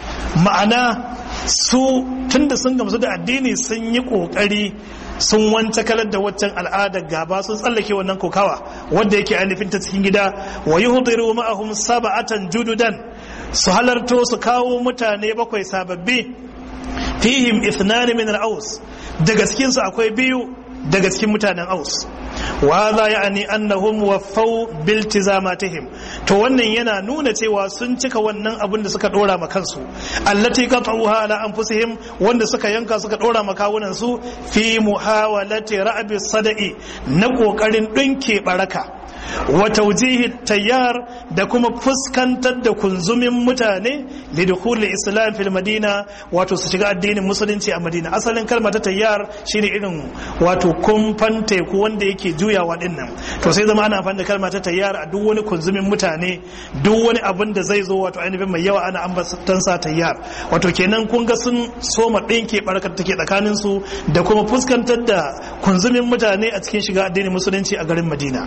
ma'ana su tunda sun gamsu da addini sun yi kokari sun wance kalar da waccan al'adar gaba sun tsallake wannan kokawa wanda yake ainihin ta cikin gida wa yuhdiru ma'ahum sab'atan jududan su halarto su kawo mutane bakwai sababbi fihim ithnan min al-aus daga cikin su akwai biyu daga cikin mutanen aus wa hadha ya'ni annahum waffau biltizamatihim to wannan yana nuna cewa sun cika wannan abin da suka dora ma kansu allati qat'uha ala anfusihim wanda suka yanka suka dora ma kawunan su fi muhawalati ra'bi sada'i na kokarin dinke baraka wa taujihi tayyar da kuma fuskantar da kunzumin mutane li dukhul islam fil madina wato su shiga addinin musulunci a madina asalin kalma ta tayyar shine irin wato kumfan teku wanda yake juyawa din nan to sai zama ana amfani da kalma ta tayyar a duk wani kunzumin mutane duk wani abin da zai zo wato ainihin mai yawa ana ambatan sa tayyar wato kenan kun ga sun soma dinke barkar take tsakanin su da kuma fuskantar da kunzumin mutane a cikin shiga addinin musulunci a garin madina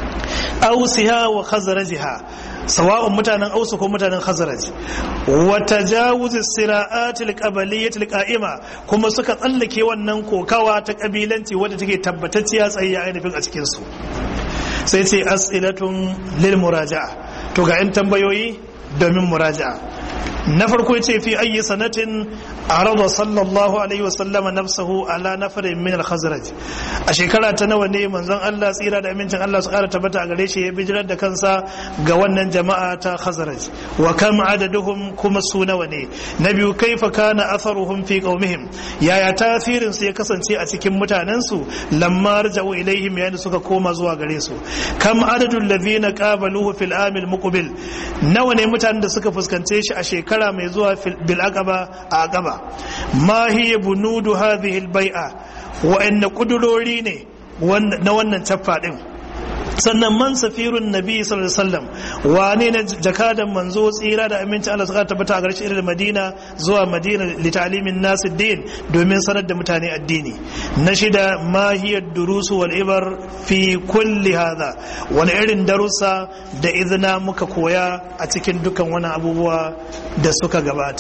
ausiha wa khazarajiha sawa'un mutanen ausu ko mutanen khazaraj wa tajawuz sira'at al-qabliyyah al-qa'ima kuma suka tsallake wannan kokawa ta kabilanci wadda take tabbatacciya tsaye ainihin a cikin su sai ce as'ilatun lil muraja'a to ga yan tambayoyi domin muraja'a na farko ce fi ayi sanatin arada sallallahu alaihi wasallam nafsahu ala nafarin min al-khazraj a shekara ta nawa ne manzon Allah tsira da amincin Allah su kara tabbata a gare shi ya bijirar da kansa ga wannan jama'a ta khazraj wa kam adaduhum kuma su nawa ne na biyu kaifa kana atharuhum fi qaumihim yaya tasirin su ya kasance a cikin mutanen su lamma raja'u ilaihim yayin suka koma zuwa gare su kam adadul ladhina qabaluhu fil amil muqbil nawa ne mutanen da suka fuskance shi a shekara mai zuwa bil aqaba a aqaba ma hiya bunudu hadhihi al bai'a wa inna kudurori ne na wannan caffa din sannan man safirun nabi sallallahu alaihi wasallam wane ne jakadan manzo tsira da aminci Allah suka tabbata a garshen irin Madina zuwa Madina li ta'limin nas din domin sanar da mutane addini na shida ma hiya durusu wal ibar fi kulli hadha wani irin darussa da izina muka koya a cikin dukan wani abubuwa da suka gabata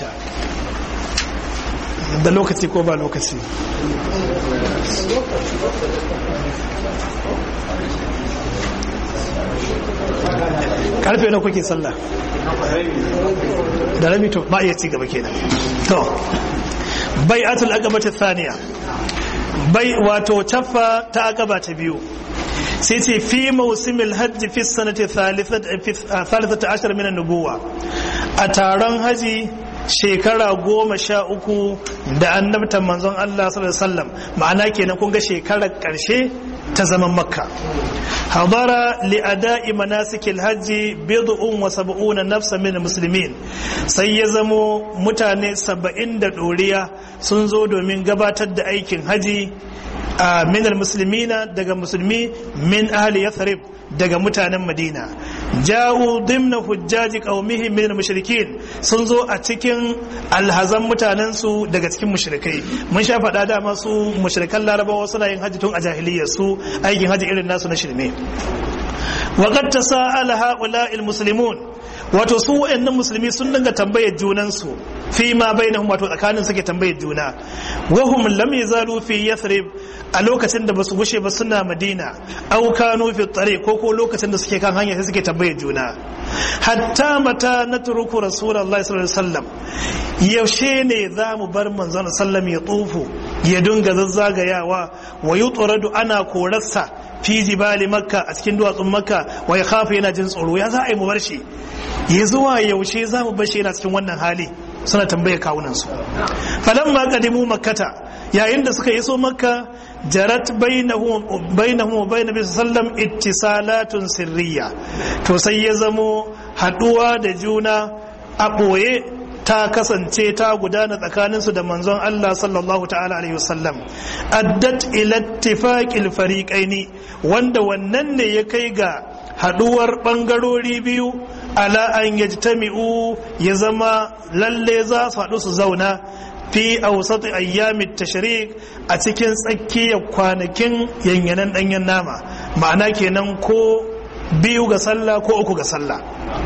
da lokaci ko ba lokaci karfe na kuke sallah da rami to ba iya ci gaba kenan to bai atul aqaba ta thaniya bai wato caffa ta aqaba ta biyu sai ce fi mausimil hajji fi sanati thalithata ashar min nubuwa a taron haji shekara goma sha uku da annabtan manzon Allah sallallahu alaihi wasallam ma'ana kenan kun ga shekarar karshe ta zaman makka hadara li ada'i manasikil hajji bid'un wa sab'una nafsa min muslimin sai ya zamo mutane saba'in da doriya sun zo domin gabatar da aikin haji a minal muslimina daga musulmi min ahli yathrib daga mutanen madina ja'u dimna hujjaji qaumihim min mushrikin sun zo a cikin alhazan mutanen su daga cikin mushrikai mun sha faɗa da masu mushrikan larabawa suna yin haji tun a jahiliyyar su aikin haji irin nasu na shirme wa qad tasa'ala ha'ula'il muslimun wato su wayannan musulmi sun dinga tambayar junansu fi ma bainahum wato tsakanin suke tambayar juna wa hum lam yazalu fi yathrib a lokacin da basu gushe ba suna madina aw kanu fi tariq ko ko lokacin da suke kan hanya sai suke tambayar juna hatta mata natruku rasulullahi sallallahu alaihi wasallam yaushe ne za mu bar manzon sallam ya tsufu ya dinga zazzagayawa wa yutradu ana korarsa fi jibali makka a cikin duwatsun makka wa ya khafa yana jin tsoro ya za a yi mu bar shi ya zuwa yaushe za mu bar shi yana cikin wannan hali suna tambaye kawunan su falan ma qadimu makkata yayin da suka iso makka jarat bainahum bainahum wa bain nabi sallam ittisalatun sirriya to sai ya zamo haduwa da juna a boye ta kasance ta gudana tsakaninsu da manzon Allah sallallahu ta'ala alaihi wasallam addat ila ittifaqil fariqaini wanda wannan ne ya kai ga haduwar bangarori biyu ala an yajtami'u ya zama lalle za su haɗu su zauna fi awsati ayyamit tashrik a cikin tsakiyar kwanakin yanyanan danyen nama ma'ana kenan ko biyu ga sallah ko uku ga sallah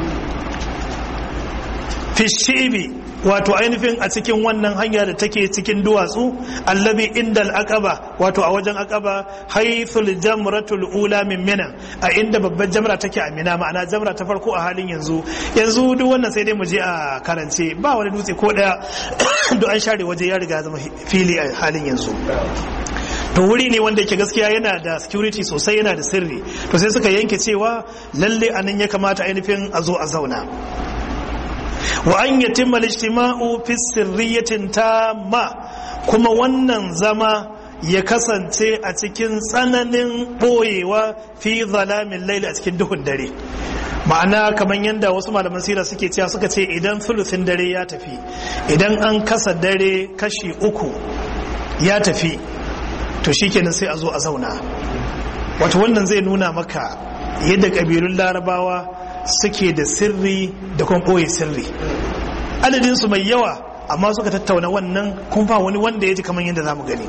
fishibi wato ainihin a cikin wannan hanya da take cikin duwatsu allabi inda al'aqaba wato a wajen aqaba haythul jamratul ula min mina a inda babbar jamra take a mina ma'ana jamra ta farko a halin yanzu yanzu duk wannan sai dai mu je a karance ba wani dutse ko daya duk an share waje ya riga zama fili a halin yanzu to wuri ne wanda yake gaskiya yana da security sosai yana da sirri to sai suka yanke cewa lalle anan ya kamata ainihin a zo a zauna wa an yatimma al-ijtima'u fi sirriyatin tamma kuma wannan zama ya kasance a cikin tsananin boyewa fi zalamin laili a cikin duhun dare ma'ana kamar yadda wasu malaman sira suke cewa suka ce idan thuluthin dare ya tafi idan an kasa dare kashi uku ya tafi to shikenan sai a zo a zauna wato wannan zai nuna maka yadda ƙabilun larabawa suke da sirri da kuma ɓoye sirri adadinsu mai yawa amma suka tattauna wannan kun ba wani wanda ya ji kamar yadda za mu gani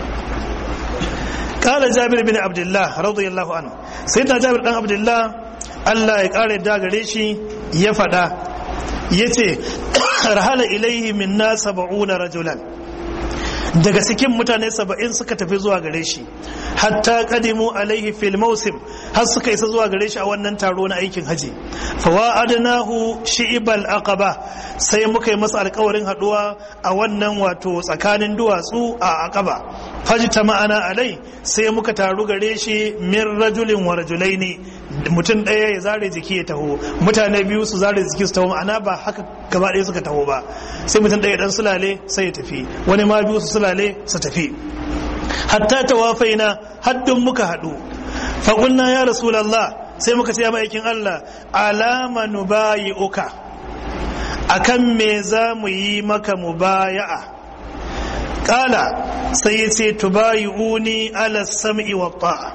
kala jabir bin abdullah radiyallahu anhu sai ta jabir dan abdullah Allah ya kare da gare shi ya faɗa yace rahala ilaihi minna sab'una rajulan daga cikin mutane saba'in suka tafi zuwa gare shi hatta kadimu alaihi fil mausim har suka isa zuwa gare shi a wannan taro na aikin haji fawa adnahu shi'ibal aqaba sai muka yi masa alkawarin haduwa a wannan wato tsakanin duwatsu a aqaba fajta ma'ana alai sai muka taru gare shi min rajulin wa rajulaini mutum ɗaya ya zare jiki ya taho mutane biyu su zare jiki su taho ma'ana ba haka gaba ɗaya suka taho ba sai mutum ɗaya dan sulale sai ya tafi wani ma biyu su sulale su tafi hatta tawafaina haddun muka haɗu faƙulna ya rasulallah sai muka ce ya ma'aikin Allah alama nubayi uka akan me za mu yi maka mubaya'a ƙala sai ya ce tubayi'uni ala sam'i wa ta'a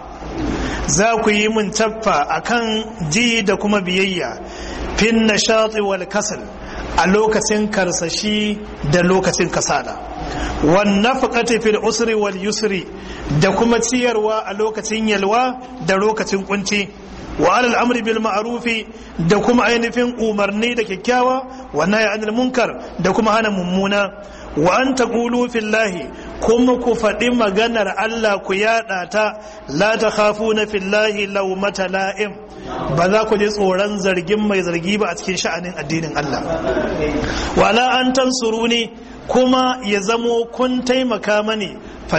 za ku yi mun taffa akan ji da kuma biyayya fin nashati wal kasal a lokacin karsashi da lokacin kasala wan nafaqati fil usri wal yusri da kuma ciyarwa a lokacin yalwa da lokacin kunci wa alal amri bil ma'rufi da kuma ainihin umarni da kyakkyawa wa nahy anil munkar da kuma hana mummuna wa an taqulu fillahi kuma ku faɗi maganar Allah ku yaɗa ta la takhafuna fillahi lawmata la'im ba za ku je tsoron zargin mai zargi ba a cikin sha'anin addinin Allah wala an tansuruni kuma ya zamo kun taimaka mani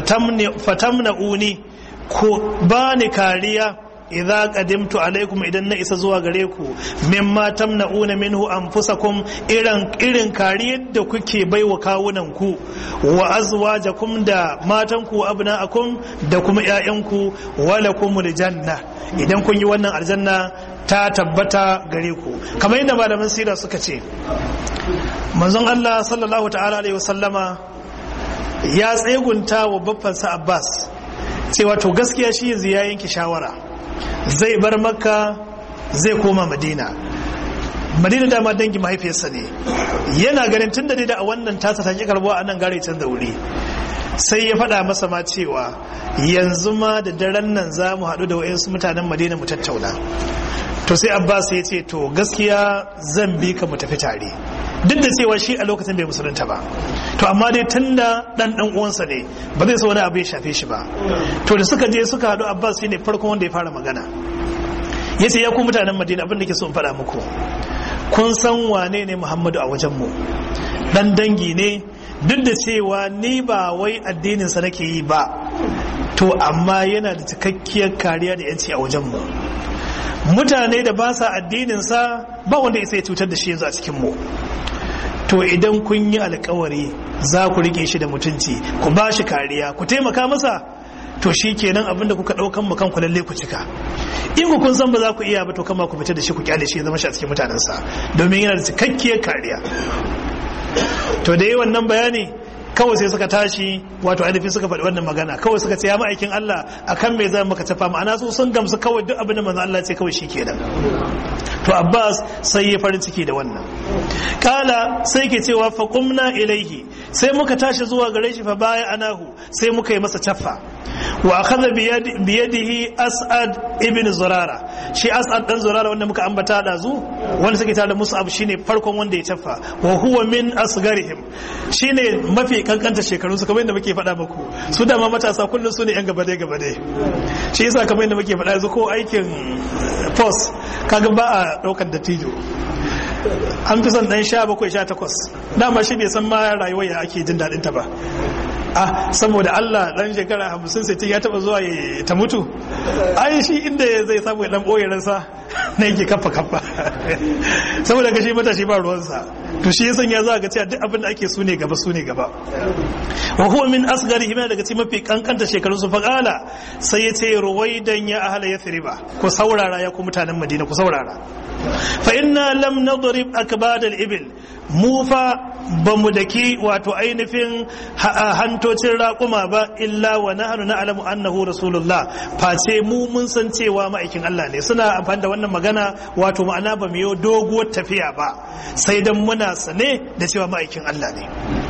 fatamna'uni ku bani kariya idza qadimtu alaikum idan na isa zuwa gare ku mimma tamna'una minhu anfusakum irin irin kariyar da kuke baiwa kawunan ku wa azwajakum da matan ku abna'akum da kuma ƴaƴanku walakumul janna idan kun yi wannan aljanna ta tabbata gare ku kamar yadda malaman sira suka ce manzon Allah sallallahu ta'ala alaihi wasallama ya tsegunta wa babbansa Abbas cewa to gaskiya shi yanzu ya yanke shawara zai bar makka zai koma madina madina dama dangi mahaifiyarsa ne yana ganin tun da da a wannan tasa ta ki karbuwa a nan gare can da wuri sai ya faɗa masa ma cewa yanzu ma da daren nan za mu haɗu da wa'insu mutanen madina mu tattauna to sai abbas ya ce to gaskiya zan bi ka mu tafi tare duk da cewa shi a lokacin bai musulunta ba to amma dai tun da dan dan uwansa ne ba zai so wani abu ya shafe shi ba to da suka je suka haɗu abbas shine farkon wanda ya fara magana ya ce ya ku mutanen madina abin da ke so in faɗa muku kun san wane ne muhammadu a wajen mu dan dangi ne duk da cewa ni ba wai addininsa nake yi ba to amma yana da cikakkiyar kariya da yanci a wajen mu mutane da ba sa addininsa ba wanda ya sai cutar da shi yanzu a cikin mu to idan kun yi alkawari za ku rike shi da mutunci ku ba shi kariya ku taimaka masa to shi kenan abin da kuka ɗaukan mu kanku lalle ku cika in ku kun san ba za ku iya ba to kama ku fita da shi ku kyale shi ya zama shi a cikin mutanensa domin yana da cikakkiyar kariya to da yi wannan bayani kawai sai suka tashi wato ainihin suka faɗi wannan magana kawai suka ce ya ma'aikin Allah akan me zan maka tafa ma'ana su sun gamsu kawai duk abin da manzo Allah ce kawai shi kenan to Abbas sai ya farin ciki da wannan kala sai ke cewa fa qumna ilaihi sai muka tashi zuwa gare shi fa baya anahu sai muka yi masa tafa wa akhadha bi yadihi as'ad ibn zurara shi as'ad dan zurara wanda muka ambata da zu wanda suke tare da mus'ab shine farkon wanda ya tafa wa huwa min asgarihim shine mafi kankanta shekaru su kamar yadda muke faɗa muku su da ma matasa kullum su ne yan gabade gabade shi yasa kamar yadda muke faɗa yanzu ko aikin post kaga ba a ɗaukar dattijo an fi son ɗan sha bakwai sha takwas dama shi bai san ma rayuwar ya ake jin daɗin ta ba ah saboda Allah dan shekara hamsin sai ya taba zuwa ta mutu ai shi inda zai samu ya dan boye ransa na yake kafa kafa saboda ga shi matashi ba ruwansa to shi yasan ya za ga cewa duk abin da ake su ne gaba su ne gaba wa huwa min asgari hima daga cikin mafi kankanta shekarun su faqala sai ya ce ruwaidan ya ahla yathriba ku saurara ya ku mutanen madina ku saurara fa inna lam nadrib akbad al-ibil mu fa bamu daki wato ainihin hantocin raƙuma ba illa wa nahnu na'lamu annahu rasulullah face mu mun san cewa ma'aikin Allah ne suna amfani da wannan magana wato ma'ana ba mu yi doguwar tafiya ba sai dan muna sane da cewa ma'aikin Allah ne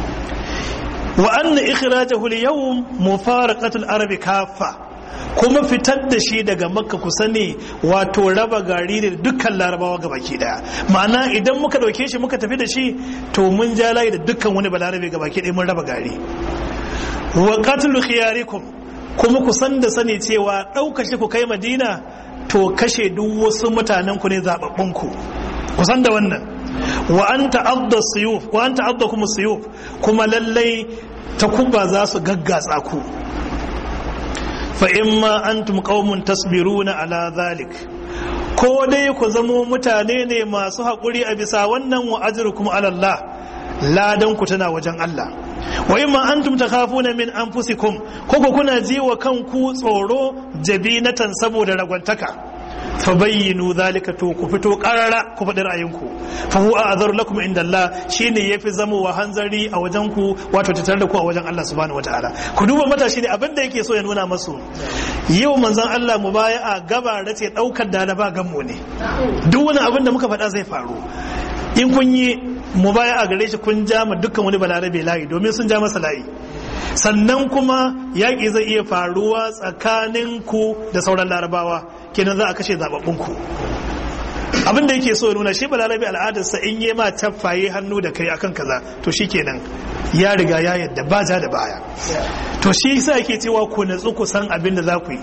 wa anna ikhrajahu al-yawm mufaraqatu al-arab kaffa kuma fitar da shi daga makka ku sani wato raba gari da dukkan larabawa ga baki daya ma'ana idan muka dauke shi muka tafi da shi to mun ja layi da dukkan wani balarabe ga baki daya mun raba gari wa qatlu khiyarikum kuma ku san da sani cewa ɗauka shi ku kai madina to kashe duk wasu mutanen ku ne zababbun ku ku san da wannan wa an ta'adda suyuf wa an ta'adda kuma suyuf kuma lallai takuba za su gaggatsa ku fa imma antum qaumun tasbiruna ala zalik ko dai ku zamo mutane ne masu haƙuri a bisa wannan wa ajrukum ala Allah ladan ku tana wajen Allah wa imma antum takhafuna min anfusikum ko ku kuna ji wa kanku tsoro jabinatan saboda ragwantaka fabayyinu zalika to ku fito karara ku faɗi ra'ayinku fa huwa azar lakum inda Allah shine yafi zama wa hanzari a wajen ku wato tattare da ku a wajen Allah subhanahu wataala ku duba matashi ne abinda yake so ya nuna masu yau manzon Allah mu baya a gaba ce daukar da na ba gammo ne duk wani abin da muka faɗa zai faru in kun yi mu baya a gare shi kun ja ma dukkan wani balarabe layi domin sun ja masa layi sannan kuma yaƙi zai iya faruwa tsakanin ku da sauran larabawa kenan za a kashe zababbun ku abin da yake so ya nuna shi balarabe al'adarsa in yi ma taffaye hannu da kai akan kaza to shi kenan ya riga ya yadda ba ja da baya to shi sa yake cewa ku natsu ku san abin da za ku yi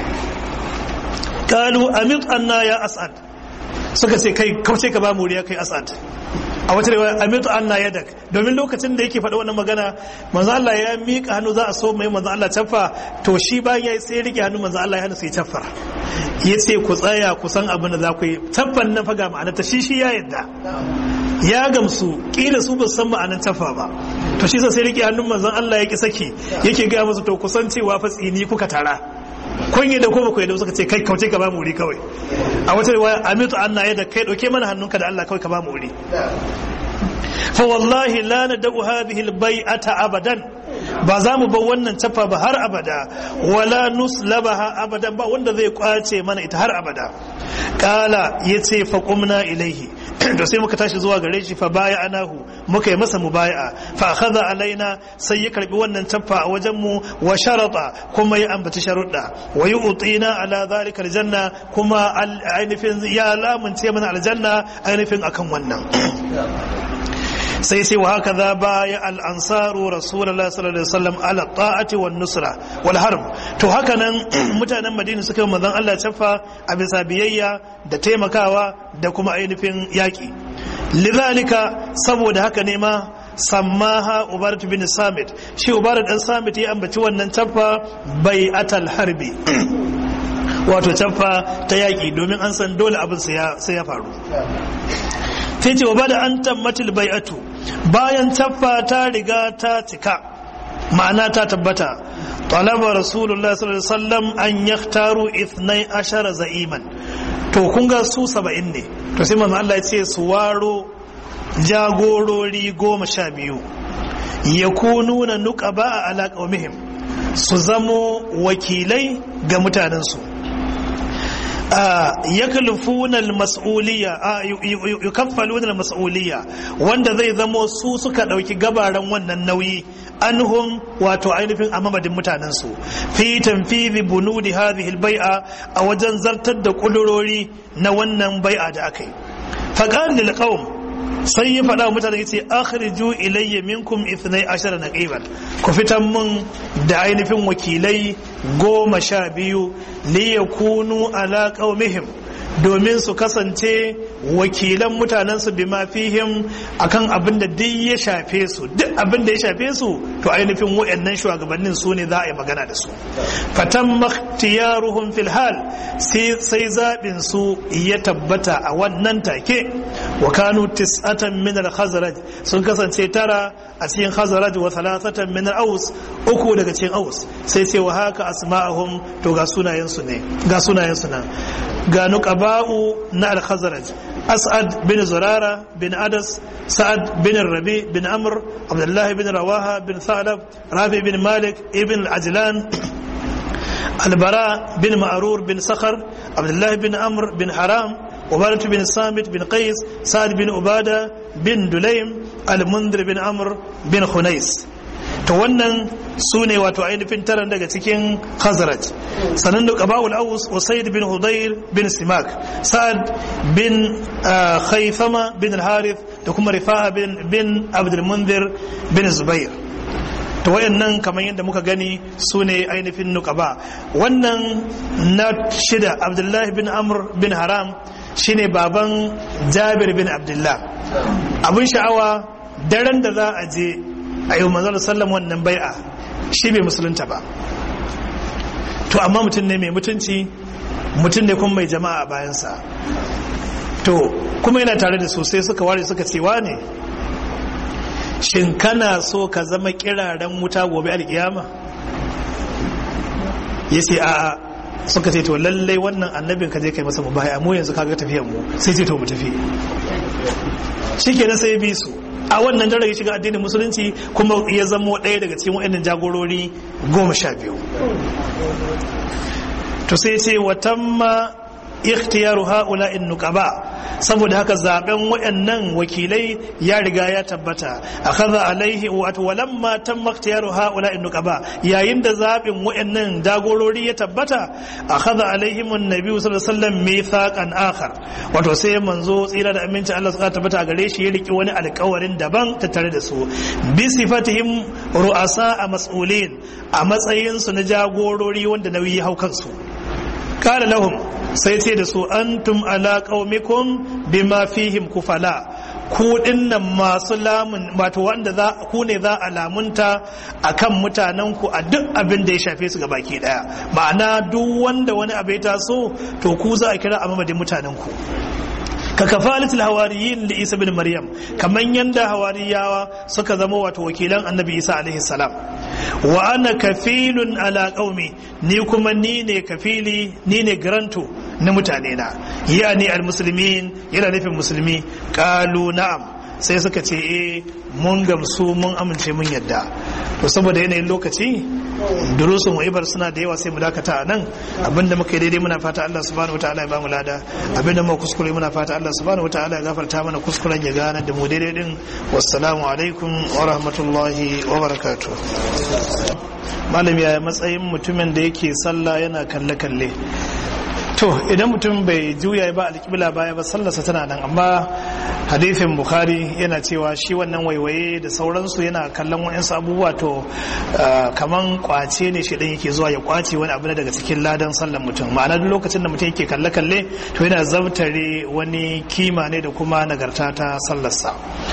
kalu amit anna ya as'ad suka ce kai kauce ka ba muriya kai as'ad a wata rewa amitu anna yadak domin lokacin da yake faɗa wannan magana manzo Allah ya miƙa hannu za a so mai manzo Allah caffa to shi bayan ya sai rike hannu manzo Allah ya hana sai caffa ya ce ku tsaya ku san abin da za ku yi caffan nan faga ma'ana ta shi shi ya yadda ya gamsu kila su ba san ma'anar caffa ba to shi sai rike hannun manzon Allah ya ki saki yake ga musu to kusan cewa fa tsini kuka tara kun yi da ko baku yadda suka ce kai kauce ka ba mu wuri kawai a wata riwaya amitu anna yadda kai dauke mana hannunka da Allah kawai ka ba mu wuri fa wallahi la nad'u hadhihi albay'ata abadan ba za mu bar wannan tafa ba har abada wala nuslabaha abadan ba wanda zai kwace mana ita har abada kala yace fa qumna ilaihi to sai muka tashi zuwa gare shi fa baya anahu muka yi masa mubaya'a fa akhadha alaina sai ya karbi wannan taffa a wajen mu wa sharata kuma ya ambaci sharuɗa wa yu'tina ala zalika aljanna kuma ainihin ya lamunce mana aljanna ainihin akan wannan sai sai wa haka za baya al'ansaru rasulallah sallallahu alaihi wasallam ala ta'ati wa nusra wal harb to haka nan mutanen madina suka yi manzon Allah cafa a bisa biyayya da taimakawa da kuma ainihin yaƙi lidhalika saboda haka ne ma sammaha ubarat bin samit shi ubarat dan samit ya ambaci wannan cafa bai atal harbi wato cafa ta yaƙi domin an san dole abin sai ya faru sai ce wa ba da an tammatil bai'atu bayan taffa ta riga ta cika ma'ana ta tabbata talaba rasulullah sallallahu alaihi wasallam an yaktaru ithnai ashara za'iman to kun ga su saba'in ne to sai manzo Allah ya ce su waro jagorori goma sha biyu yakununa nuqaba a ala qaumihim su zamo wakilai ga mutanensu yaklifuna al-mas'uliyya yukaffaluna al-mas'uliyya wanda zai zamo su suka dauki gabaran wannan nauyi anhum wato ainihin a mamadin mutanen su fi tanfidhi bunudi hadhihi al-bai'a a wajen zartar da kudurori na wannan bai'a da akai faqal lil qaum sai ya faɗa mutane yace akhriju ilayya minkum ithnai ashara naqiban ku fitan mun da ainihin wakilai goma sha biyu li yakunu ala qaumihim domin su kasance wakilan mutanensu bima fihim akan abin da duk ya shafe su duk abin da ya shafe su to ainihin wayannan shugabannin su ne za a yi magana da su fatan makhtiyaruhum fil hal sai zaɓin su ya tabbata a wannan take wa kanu tis'atan min al khazraj sun kasance tara a cikin khazraj wa thalathatan min al aus uku daga cikin aus sai sai wa haka asma'ahum to ga sunayen su ne ga sunayen su nan ga nuqaba'u na al khazraj as'ad bin zurara bin adas sa'ad bin rabi bin amr abdullah bin rawaha bin thalab rafi bin malik ibn al ajlan البراء بن معرور بن صخر عبد الله بن عمرو بن حرام عبادة بن صامت بن قيس سعد بن عبادة بن دليم المنذر بن عمرو بن خنيس to wannan su ne wato ainihin taran daga cikin khazraj sanan da qaba'ul aus usayd bin hudayr bin simak sa'ad bin khaythama bin al-harith da kuma rifa'a bin bin abdul munzir bin zubair to wayannan kamar yadda muka gani su ne ainihin nukaba wannan na shida abdullahi bin amr bin haram shine baban jabir bin abdullah abin sha'awa daren da za a je a yi manzon sallam wannan bai'a shi bai musulunta ba to amma mutum ne mai mutunci mutum ne kuma mai jama'a a bayansa to kuma yana tare da sosai suka ware suka cewa ne shin kana so ka zama kiraren wuta gobe alkiyama ya ce a'a suka ce to lallai wannan annabin ka je kai masa mubaya mu yanzu kaga tafiyan mu sai ce to mu tafi shikenan sai bi su a wannan dare ya shiga addinin musulunci kuma ya zamo ɗaya daga cikin waɗannan jagorori goma sha biyu to sai ce watamma ikhtiyaru haula in nuqaba saboda haka zaben wayannan wakilai ya riga ya tabbata akhadha alaihi wa walamma tamma ikhtiyaru haula in nuqaba yayin da zabin wayannan dagorori ya tabbata akhadha alaihim annabi sallallahu alaihi wasallam mithaqan akhar wato sai manzo tsira da aminci Allah suka tabbata gare shi ya riki wani alƙawarin daban tattare da su bi sifatihim ru'asa a mas'ulin a matsayin su na jagorori wanda nauyi hau kansu kala lahum sai ce da su antum ala qaumikum bima fihim kufala ku dinnan masu lamun wato wanda za ku ne za a lamunta akan mutanen ku a duk abin da ya shafe su ga baki daya ma'ana duk wanda wani abu ya taso to ku za a kira a mamadin mutanen ku ka kafalatul hawariyin da isa bin maryam kaman yanda hawariyawa suka zama wato wakilan annabi isa alaihi salam wa ana kafilun ala qaumi ni kuma ni ne kafili ni ne garanto na mutane na yani almuslimin yana nufin musulmi qalu na'am sai suka ce eh mun gamsu mun amince mun yadda to saboda yanayin lokaci durusun wa'ibar suna da yawa sai mu dakata a nan abinda muka yi daidai muna fata Allah subhanahu wataala ya bamu lada abinda muka kuskure muna fata Allah subhanahu wataala ya gafarta mana kuskuren ya gane da mu daidai din wassalamu alaikum wa rahmatullahi wa barakatuh malami ya matsayin mutumin da yake sallah yana kalle kalle to idan mutum bai juya ba alƙibla baya ba sallarsa tana nan amma hadithin bukhari yana cewa shi wannan waiwaye da sauransu yana kallon wa'insu abubuwa to kaman kwace ne shi dan yake zuwa ya kwace wani abu daga cikin ladan sallar mutum ma'ana duk lokacin da mutum yake kalle kalle to yana zabtare wani kima ne da kuma nagarta ta sallarsa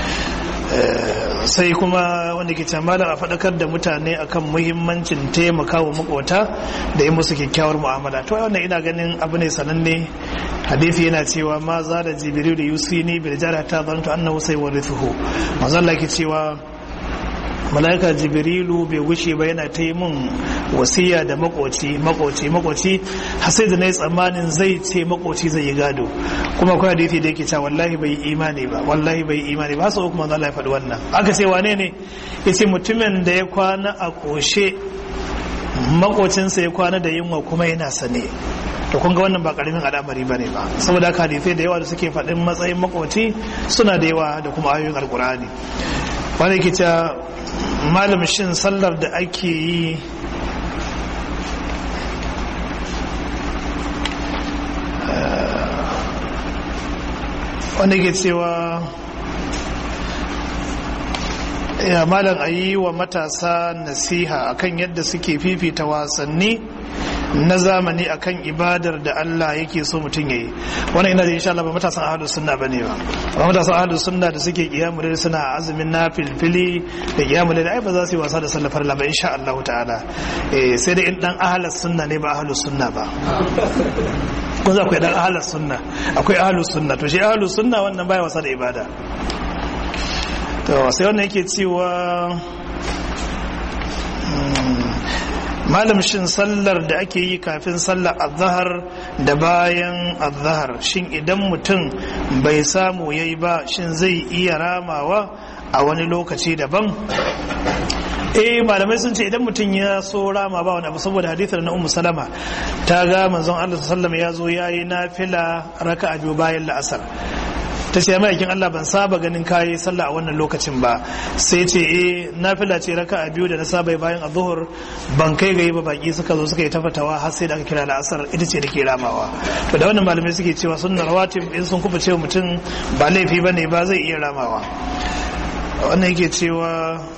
sai kuma wanda ke malam a faɗakar da mutane akan muhimmancin taimaka wa makota da yi musu kyakkyawar mu'amala to wannan ina ganin abu ne sananne hadithi yana cewa ma za da jibiru da yusini bil jar hatta zanto annahu sai warithuhu manzo Allah ke cewa malaika jibrilu bai wuce ba yana ta yi mun wasiya da makoci makoci makoci har sai da na yi tsammanin zai ce makoci zai yi gado kuma akwai hadithi da yake cewa wallahi bai imani ba wallahi bai imani ba sau kuma Allah ya faɗi wannan aka ce wane ne yace mutumin da ya kwana a koshe makocinsa ya kwana da yunwa kuma yana sane to kun ga wannan ba karamin al'amari ba ne ba saboda haka hadithai da yawa da suke faɗin matsayin makoci suna da yawa da kuma ayoyin alkur'ani wani ke cewa malam shin sallar da ake yi wanda ke cewa ya malam a yi wa matasa nasiha akan yadda suke fifita wasanni na zamani akan ibadar da Allah yake so mutum yayi wannan ina da insha Allah ba matasan ahlus sunna bane ba amma matasan ahlus sunna da suke kiyamu da suna azumin nafilfili da kiyamu da ai ba za su yi wasa da sallar farla ba insha Allah ta'ala eh sai dai in dan ahlus sunna ne ba ahlus sunna ba kun za akwai dan ahlus sunna akwai ahlus sunna to shi ahlus sunna wannan baya wasa da ibada to sai wannan yake cewa malam shin sallar da ake yi kafin sallar azhar da bayan azhar shin idan mutum bai samu yayi ba shin zai iya ramawa a wani lokaci daban eh malamai sun ce idan mutum ya so rama ba wani abu saboda hadithar na ummu salama ta ga manzon Allah sallallahu alaihi ya zo yayi nafila raka'a biyu bayan la'asar ta ce ma'aikin Allah ban saba ganin kayi sallah a wannan lokacin ba sai ce eh nafila ce raka a biyu da na saba bayan azhur ban kai gayi ba baki suka zo suka yi tafatawa har sai da aka kira la'asar ita ce da ke ramawa to da wannan malamai suke cewa sunnar rawatib in sun kuma cewa mutum ba laifi bane ba zai iya ramawa wannan yake cewa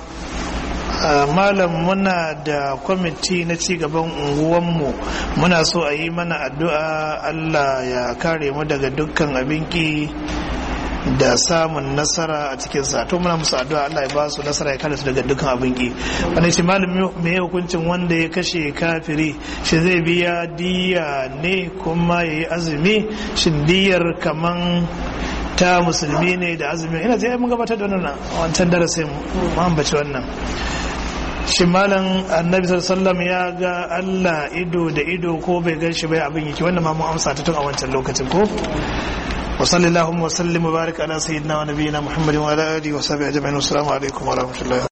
malam muna da kwamiti na cigaban unguwanmu muna so a yi mana addu'a Allah ya kare mu daga dukkan abinki da samun nasara a cikin sa to muna musu addu'a Allah ya ba su nasara ya kare su daga dukkan abin ki wani shi malami me ya hukuncin wanda ya kashe kafiri shi zai biya diya ne kuma ya yi azumi shin diyar kaman ta musulmi ne da azumi ina zai mun gabatar da wannan wancan darasin mu ambaci wannan shi malam annabi sallallahu ya ga Allah ido da ido ko bai gan shi bai abin yake wannan ma mun amsa ta tun a wancan lokacin ko وصل اللهم وسلم وبارك على سيدنا ونبينا محمد وعلى اله وصحبه اجمعين والسلام عليكم ورحمه الله